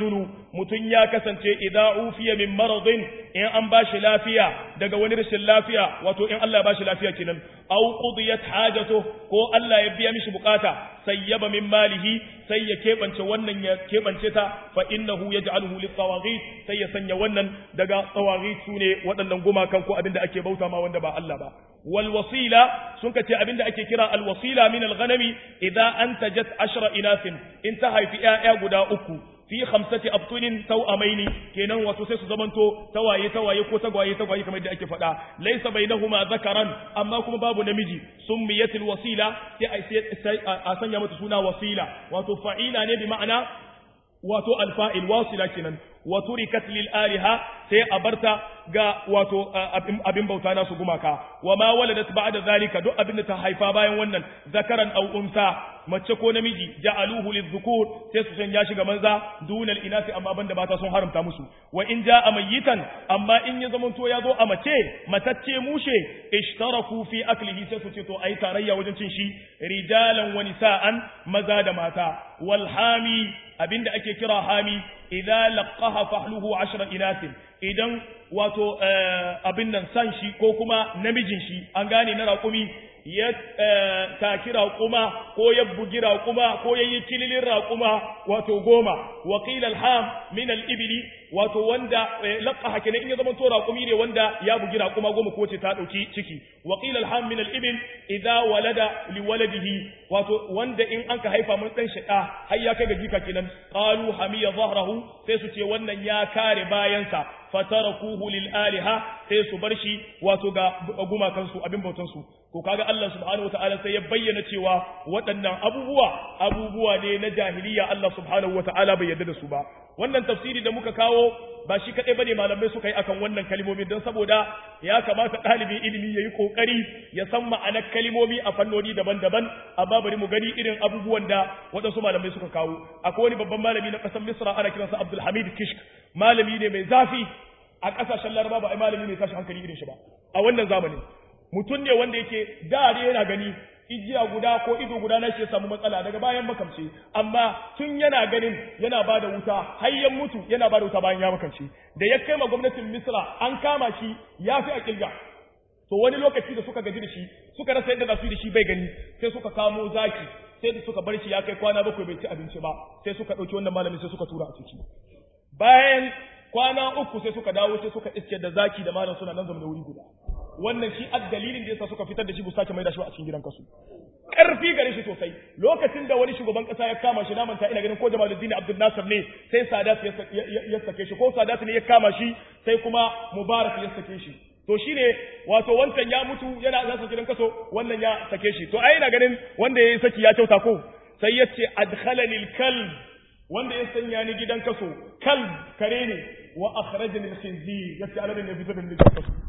mutun ya kasance idza ufiya min maradin in an bashi lafiya daga wani rashin lafiya wato in Allah ya bashi lafiya kenan aw qudiyat hajatu ko Allah ya biya mishi bukata sayyaba min malihi sai ya kebance wannan ya kebance ta fa innahu yaj'aluhu lit-tawaghit sai ya sanya wannan daga tawaghit sune waɗannan gumakan ko abinda ake bauta ma wanda ba Allah ba wal wasila sun kace abinda ake kira al wasila min al ghanami idza antajat ashra inasin in ta haifi ƴaƴa guda uku fi khamsati abtunin tawamaini kenan wato sai su zamanto tawaye tawaye ko tagwaye tagwaye kamar da ake faɗa laysa bainahuma zakaran amma kuma babu namiji summiyatil wasila sai a sanya mata suna wasila wato fa'ila ne bi ma'ana wato alfa'il wasila kenan wa turikat lil aliha sai a barta ga wato abin bauta nasu gumaka wa ma waladat ba'da zalika duk abin da ta haifa bayan wannan zakaran aw unsa mace ko namiji ja'aluhu lidhukur sai su sanya shi ga manza dunal inasi amma banda mata sun haramta musu wa in ja'a mayitan amma in ya zamanto ya zo a mace matacce mushe ishtaraku fi aklihi sai su ce to ai tarayya wajen cin shi rijalan wa nisa'an maza da mata wal hami abinda ake kira hami idza laqaha fahluhu ashra inasin idan wato abin nan san shi ko kuma namijin shi an gane na raƙumi ya taki raƙuma ko ya bugi raƙuma ko ya yi kililin raƙuma wato goma wakil alham min al-ibli wato wanda laqaha kenan in ya zama to raƙumi ne wanda ya bugi raƙuma goma ko ce ta dauki ciki wakil alham min al-ibil idza walada li waladihi wato wanda in an ka haifa mun dan shi da har ya kai ga jika kenan qalu hamiya zahrahu sai su ce wannan ya kare bayansa fatarakuhu lil aliha sai su bar shi wato ga gumakansu abin bautansu to kaga Allah subhanahu wataala sai ya bayyana cewa waɗannan abubuwa abubuwa ne na jahiliya Allah subhanahu wataala bai yarda da su ba wannan tafsiri da muka kawo ba shi kadai bane malamai suka yi akan wannan kalmomi don saboda ya kamata ɗalibin ilimi ya yi kokari ya san ma'anar kalmomi a fannoni daban-daban amma bari mu gani irin abubuwan da waɗansu malamai suka kawo akwai wani babban malami na ƙasar Misra ana kiransa Abdul Hamid Kishk malami ne mai zafi a ƙasashen Laraba ba ai malami ne tashi hankali irin shi ba a wannan zamanin mutum ne wanda yake da yana gani ijiya guda ko ido guda na shi ya samu matsala daga bayan makamce amma tun yana ganin yana ba da wuta har ya mutu yana ba da wuta bayan ya makamce da ya kai ma gwamnatin misra an kama shi ya fi a kilga to wani lokaci da suka gaji da shi suka rasa yadda za su yi da shi bai gani sai suka kamo zaki sai da suka bar shi ya kai kwana bakwai bai ci abinci ba sai suka ɗauki wannan malamin sai suka tura a ciki bayan kwana uku sai suka dawo sai suka iske da zaki da malam suna nan zama da wuri guda wannan shi ad dalilin da yasa suka fitar da shi bu sake mai da shi a cikin gidan kasu karfi gare shi sosai lokacin da wani shugaban kasa ya kama shi namanta ina ganin ko Jamaluddin Abdul Nasir ne sai Sadat ya sake shi ko Sadat ne ya kama shi sai kuma Mubarak ya sake shi to shine wato wancan ya mutu yana za gidan kaso wannan ya sake shi to ai ina ganin wanda ya saki ya kyauta ko sai ya ce adkhalani al-kalb wanda ya sanya ni gidan kaso kalb kare ne wa akhrajani al-khinzir yace aladin ne fitar da ni gidan kaso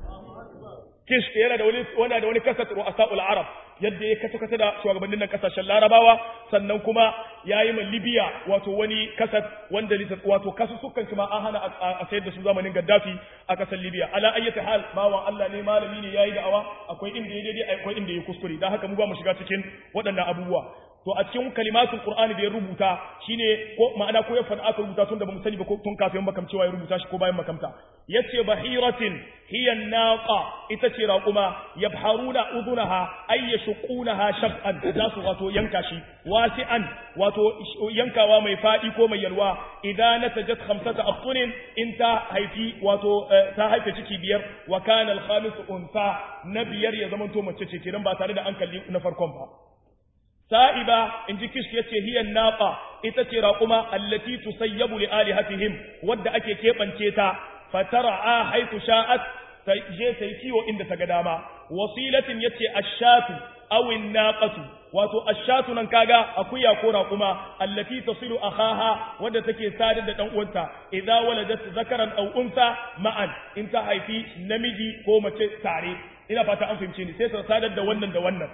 kishk yana da wani wanda da wani kasat ru'asa'ul arab yadda ya kace kace da shugabannin nan kasashen larabawa sannan kuma yayi ma libya wato wani kasat wanda wato kasu sukan kuma an hana a sayar da su zamanin gaddafi a kasar libya ala ayyati hal bawa Allah ne malami ne yayi da'awa akwai inda ya daidai akwai inda ya kuskure dan haka mu ba mu shiga cikin waɗannan abubuwa to a cikin kalimatul qur'ani da ya rubuta shine ko ma'ana ko ya fada aka rubuta tun da bamu sani ba ko tun kafin makam cewa ya rubuta shi ko bayan makamta yace bahiratin hiya naqa ita ce raquma yabharuna udunaha ay yashqunaha shab'an za su wato yanka shi wasi'an wato yankawa mai fadi ko mai yalwa idan natajat khamsata aftunin in ta haifi wato ta haife ciki biyar wa kana al-khamis unsa na biyar ya zamanto mace ce kiran ba tare da an kalli na farkon ba sa'iba in ji kish yace hiyan naqa ita ce raquma allati tusayyabu li alihatihim wadda ake kebance ta fatara'a haythu sha'at ta je ta yi kiwo inda ta ga dama wasilatin yace ashatu aw naqatu wato ashatu nan kaga akuya ko raquma allati tasilu akhaha wadda take sadar da dan uwanta idza waladat zakaran aw unsa ma'an in ta haifi namiji ko mace tare ina fata an fahimce ni sai ta sadar da wannan da wannan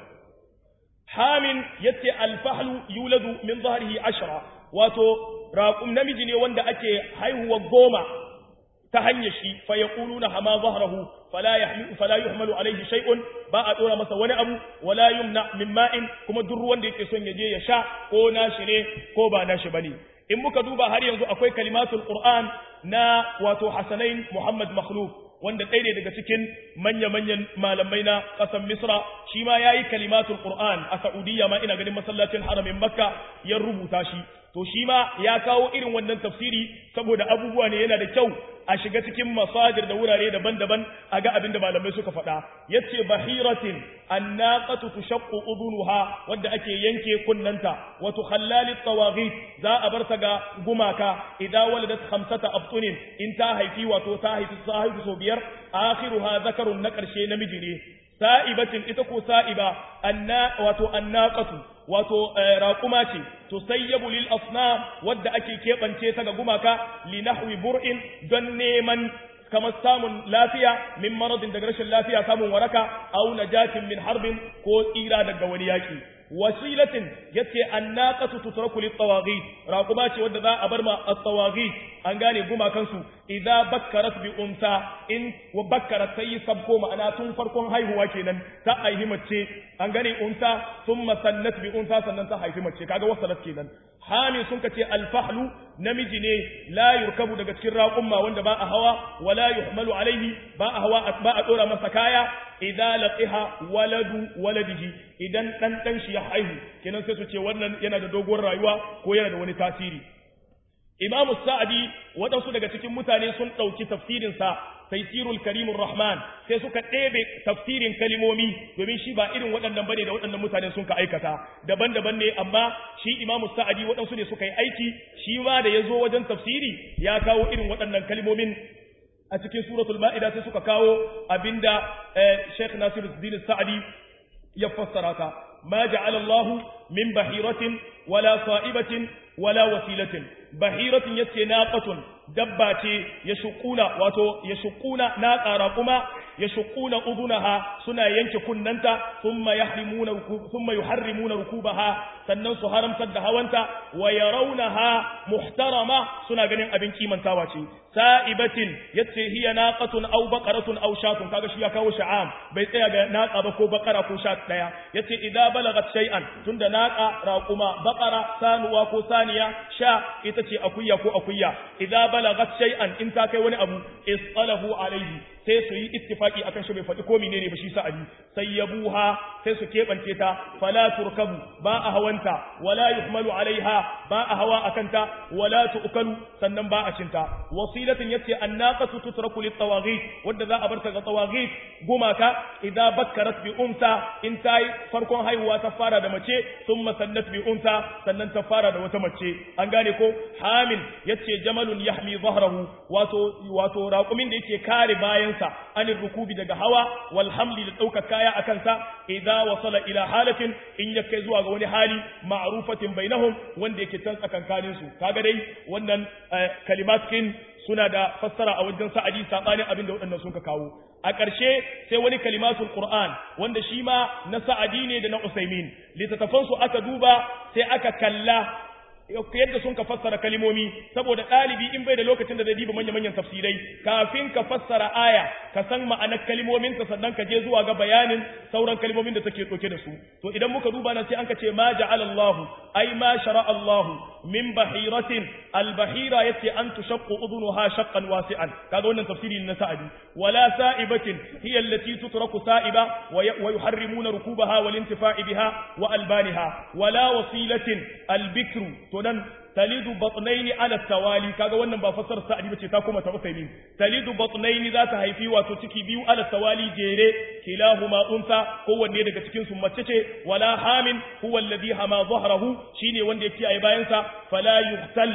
hamin yace alfahlu yuladu min zahrihi ashra wato raqum namiji ne wanda ake haihuwa goma ta hanyar shi fa yaquluna hama zahrahu fala yahmilu fala yuhmalu alayhi shay'un ba a dora masa wani abu wala yumna min ma'in kuma duk ruwan da yake son ya je ya sha ko nashi ne ko ba nashi bane in muka duba har yanzu akwai kalimatul qur'an na wato hasanain muhammad makhluf wanda ɗaya ne daga cikin manya-manyan malamai na ƙasar misra shi ma ya yi kalimatul qur'an a saudiya ma ina ganin masallacin haramin makka ya rubuta shi to shi ma ya kawo irin wannan tafsiri saboda abubuwa ne yana da kyau a shiga cikin masajir da wurare daban-daban a ga abin da malamai suka faɗa yace bahiratin annaqatu tushaqqu udunuha wanda ake yanke kunnanta wa tukhallali tawaghit za a bar ta ga gumaka idan waladat khamsata abtunin in ta haifi wato ta haifi ta haifi so biyar akhiruha zakarun na karshe namiji ne sa'ibatin ita ko sa'iba anna wato annaqatu wato raƙuma ce to sayyabu lil asnam wadda ake keɓance ta ga gumaka li nahwi bur'in don neman kamar samun lafiya min maradin daga rashin lafiya samun waraka aw najatin min harbin ko tsira daga wani yaki wasilatin yace annaqatu tutraku lit tawaghit raquma ce wanda za a bar ma at tawaghit an gane gumakan su idza bakkarat bi unsa in wa bakkarat sai sabko ma'ana tun farkon haihuwa kenan ta haihi mace an gane unsa thumma sannat bi unsa sannan ta haifi mace kaga wasalat kenan hami sun kace alfahlu namiji ne la yurkabu daga cikin raqumma wanda ba a hawa wala yuhmalu alaihi ba a hawa ba a dora masa kaya idza laqiha waladu waladihi idan dan dan shi ya haihu kenan sai su ce wannan yana da doguwar rayuwa ko yana da wani tasiri imamu sa'adi waɗansu daga cikin mutane sun ɗauki tafsirinsa taisirul karimur rahman sai suka ɗebe tafsirin kalimomi domin shi ba irin waɗannan bane da waɗannan mutane sun ka aikata daban-daban ne amma shi imamu sa'adi waɗansu ne suka yi aiki shi ma da ya zo wajen tafsiri ya kawo irin waɗannan kalimomin a cikin suratul ma'ida sai suka kawo abinda Sheikh Nasiruddin Sa'di ya fassara ta ma ja'ala Allahu min bahiratin wala sa'ibatin wala wasilatin bahiratin yace naqatun dabba ce ya shukuna wato ya shukuna na ƙara kuma ya shukuna udunaha suna yanke kunnanta thumma yahrimuna thumma yuharrimuna rukubaha sannan su haramtar da hawanta wa yarawnaha muhtarama suna ganin abin kimantawa ce sa'ibatin yace hiya naqatun aw baqaratun aw shatun kaga shi ya kawo sha'am bai tsaya ga naqa ba ko baqara ko shat daya yace idza balagat shay'an tunda naqa raquma baqara sanuwa ko saniya sha ita ce akuya ko akuya idza balagat shay'an in ta kai wani abu isalahu alayhi sai su yi ittifaki akan shi bai faɗi ko menene ba shi sa'adi sai yabuha sai su keɓance ta fala turkabu ba a hawanta wala yuhmalu alaiha ba a hawa akanta wala tu'kalu sannan ba a cinta wasilatin yace annaqatu tutraku lit tawaghit wanda za a bar ta ga tawaghit gumaka idza bakkarat bi unsa in ta farkon haihuwa ta fara da mace thumma sannat bi unsa sannan ta fara da wata mace an gane ko hamil yace jamalun yahmi dhahrahu wato wato raqumin da yake kare bayan sa anir rukubi daga hawa wal hamli da ɗaukar kaya a kansa idza wasala ila halatin in ya kai zuwa ga wani hali ma'rufatin bainahum wanda yake can tsakankanin su kaga dai wannan kalimatkin suna da fassara a wajen sa'adi sabanin abin da waɗannan sun ka kawo a ƙarshe sai wani kalimatul qur'an wanda shi ma na sa'adi ne da na usaimin littattafan su aka duba sai aka kalla yadda sun ka fassara kalimomi saboda ɗalibi in bai da lokacin da zai diba manya-manyan tafsirai kafin ka fassara aya ka san ma'anar kalimomin ta sannan ka je zuwa ga bayanin sauran kalimomin da take ɗauke da su to idan muka duba nan sai an ka ce ma ja'ala Allahu ai ma shara Allahu min bahiratin al-bahira yace an tushaqqu udhunuha shaqqan wasi'an kaga wannan tafsiri na sa'adi wala sa'ibatin hiya allati tutraku sa'iba wa yuharrimuna rukubaha wal intifa'i biha wa albaniha wala wasilatin al-bikru to nan talidu batnaini ala tawali kaga wannan ba fasar sa'adi bace ta kuma ta usaimi talidu batnaini za ta haifi wato ciki biyu ala tawali jere kilahuma unsa kowanne daga cikin su mace ce wala hamin huwa alladhi hama dhahrahu shine wanda yake ai bayan sa fala yuqtal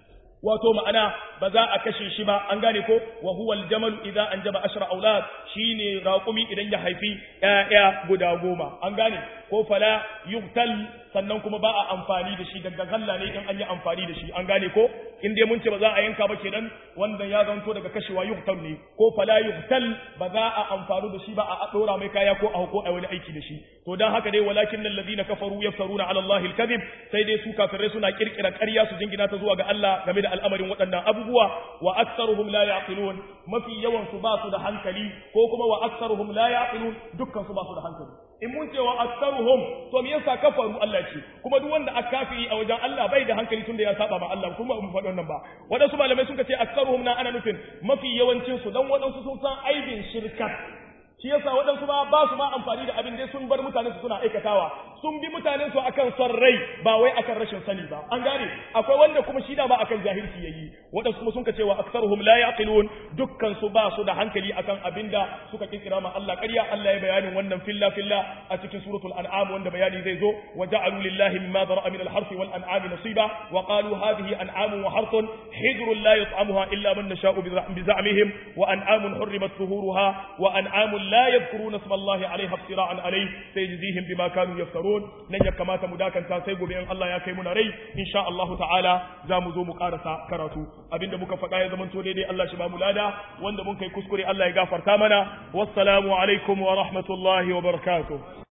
wato ma'ana ba za a kashe shi ba an gane ko wa huwa aljamal idza anjaba ashra aulad shine raqumi idan ya haifi ƴaƴa guda goma an gane ko fala yuqtal sannan kuma ba a amfani da shi daga galla ne in an yi amfani da shi an gane ko in dai mun ce ba za a yanka ba kenan wanda ya zanto daga kashewa yuqtal ne ko fala yuqtal ba za a amfani da shi ba a dora mai kaya ko a ko a wani aiki da shi to dan haka dai walakin alladhina kafaru yaftaruna ala allahi alkadhib sai dai su kafirai suna kirkira ƙarya su jingina ta zuwa ga Allah game da al'amarin waɗannan abubuwa wa aktsaruhum la yaqilun mafi yawan su ba su da hankali ko kuma wa aktsaruhum la yaqilun dukkan su ba su da hankali in mun cewa aktsaruhum to me yasa kafaru Allah ce kuma duk wanda aka kafiri a wajen Allah bai da hankali tunda ya saba ma Allah kuma mun faɗi wannan ba wadansu malamai sun ce aktsaruhum na ana nufin mafi yawancin su dan wadansu sun san aibin shirka shi yasa waɗansu ba ba su ma amfani da abin dai sun bar mutane su suna aikatawa sun bi mutanen su akan son rai ba wai akan rashin sani ba an gane akwai wanda kuma shi da ba akan jahilci yayi waɗansu kuma sun ka cewa aktsaruhum la yaqilun dukkan su ba su da hankali akan abinda suka kirkira ma Allah ƙarya Allah ya bayanin wannan filla filla a cikin suratul an'am wanda bayani zai zo wa ja'alu lillahi mimma dara'a min al-harthi wal an'ami nasiba wa qalu hadhihi an'amun wa harthun hijrun la yut'amuha illa man nasha'u bi za'mihim wa an'amun hurrimat zuhuruha wa an'amun لا يذكرون اسم الله عليها افتراء عليه سيجزيهم بما كانوا يفترون لن يكمات مداكا تاسيغو بأن الله يكي من ري إن شاء الله تعالى زامزو مقارسة كراتو أبين دمك فقايا زمن تولي دي الله شباب ملادا وان دمك يكسكري الله يغافر تامنا والسلام عليكم ورحمة الله وبركاته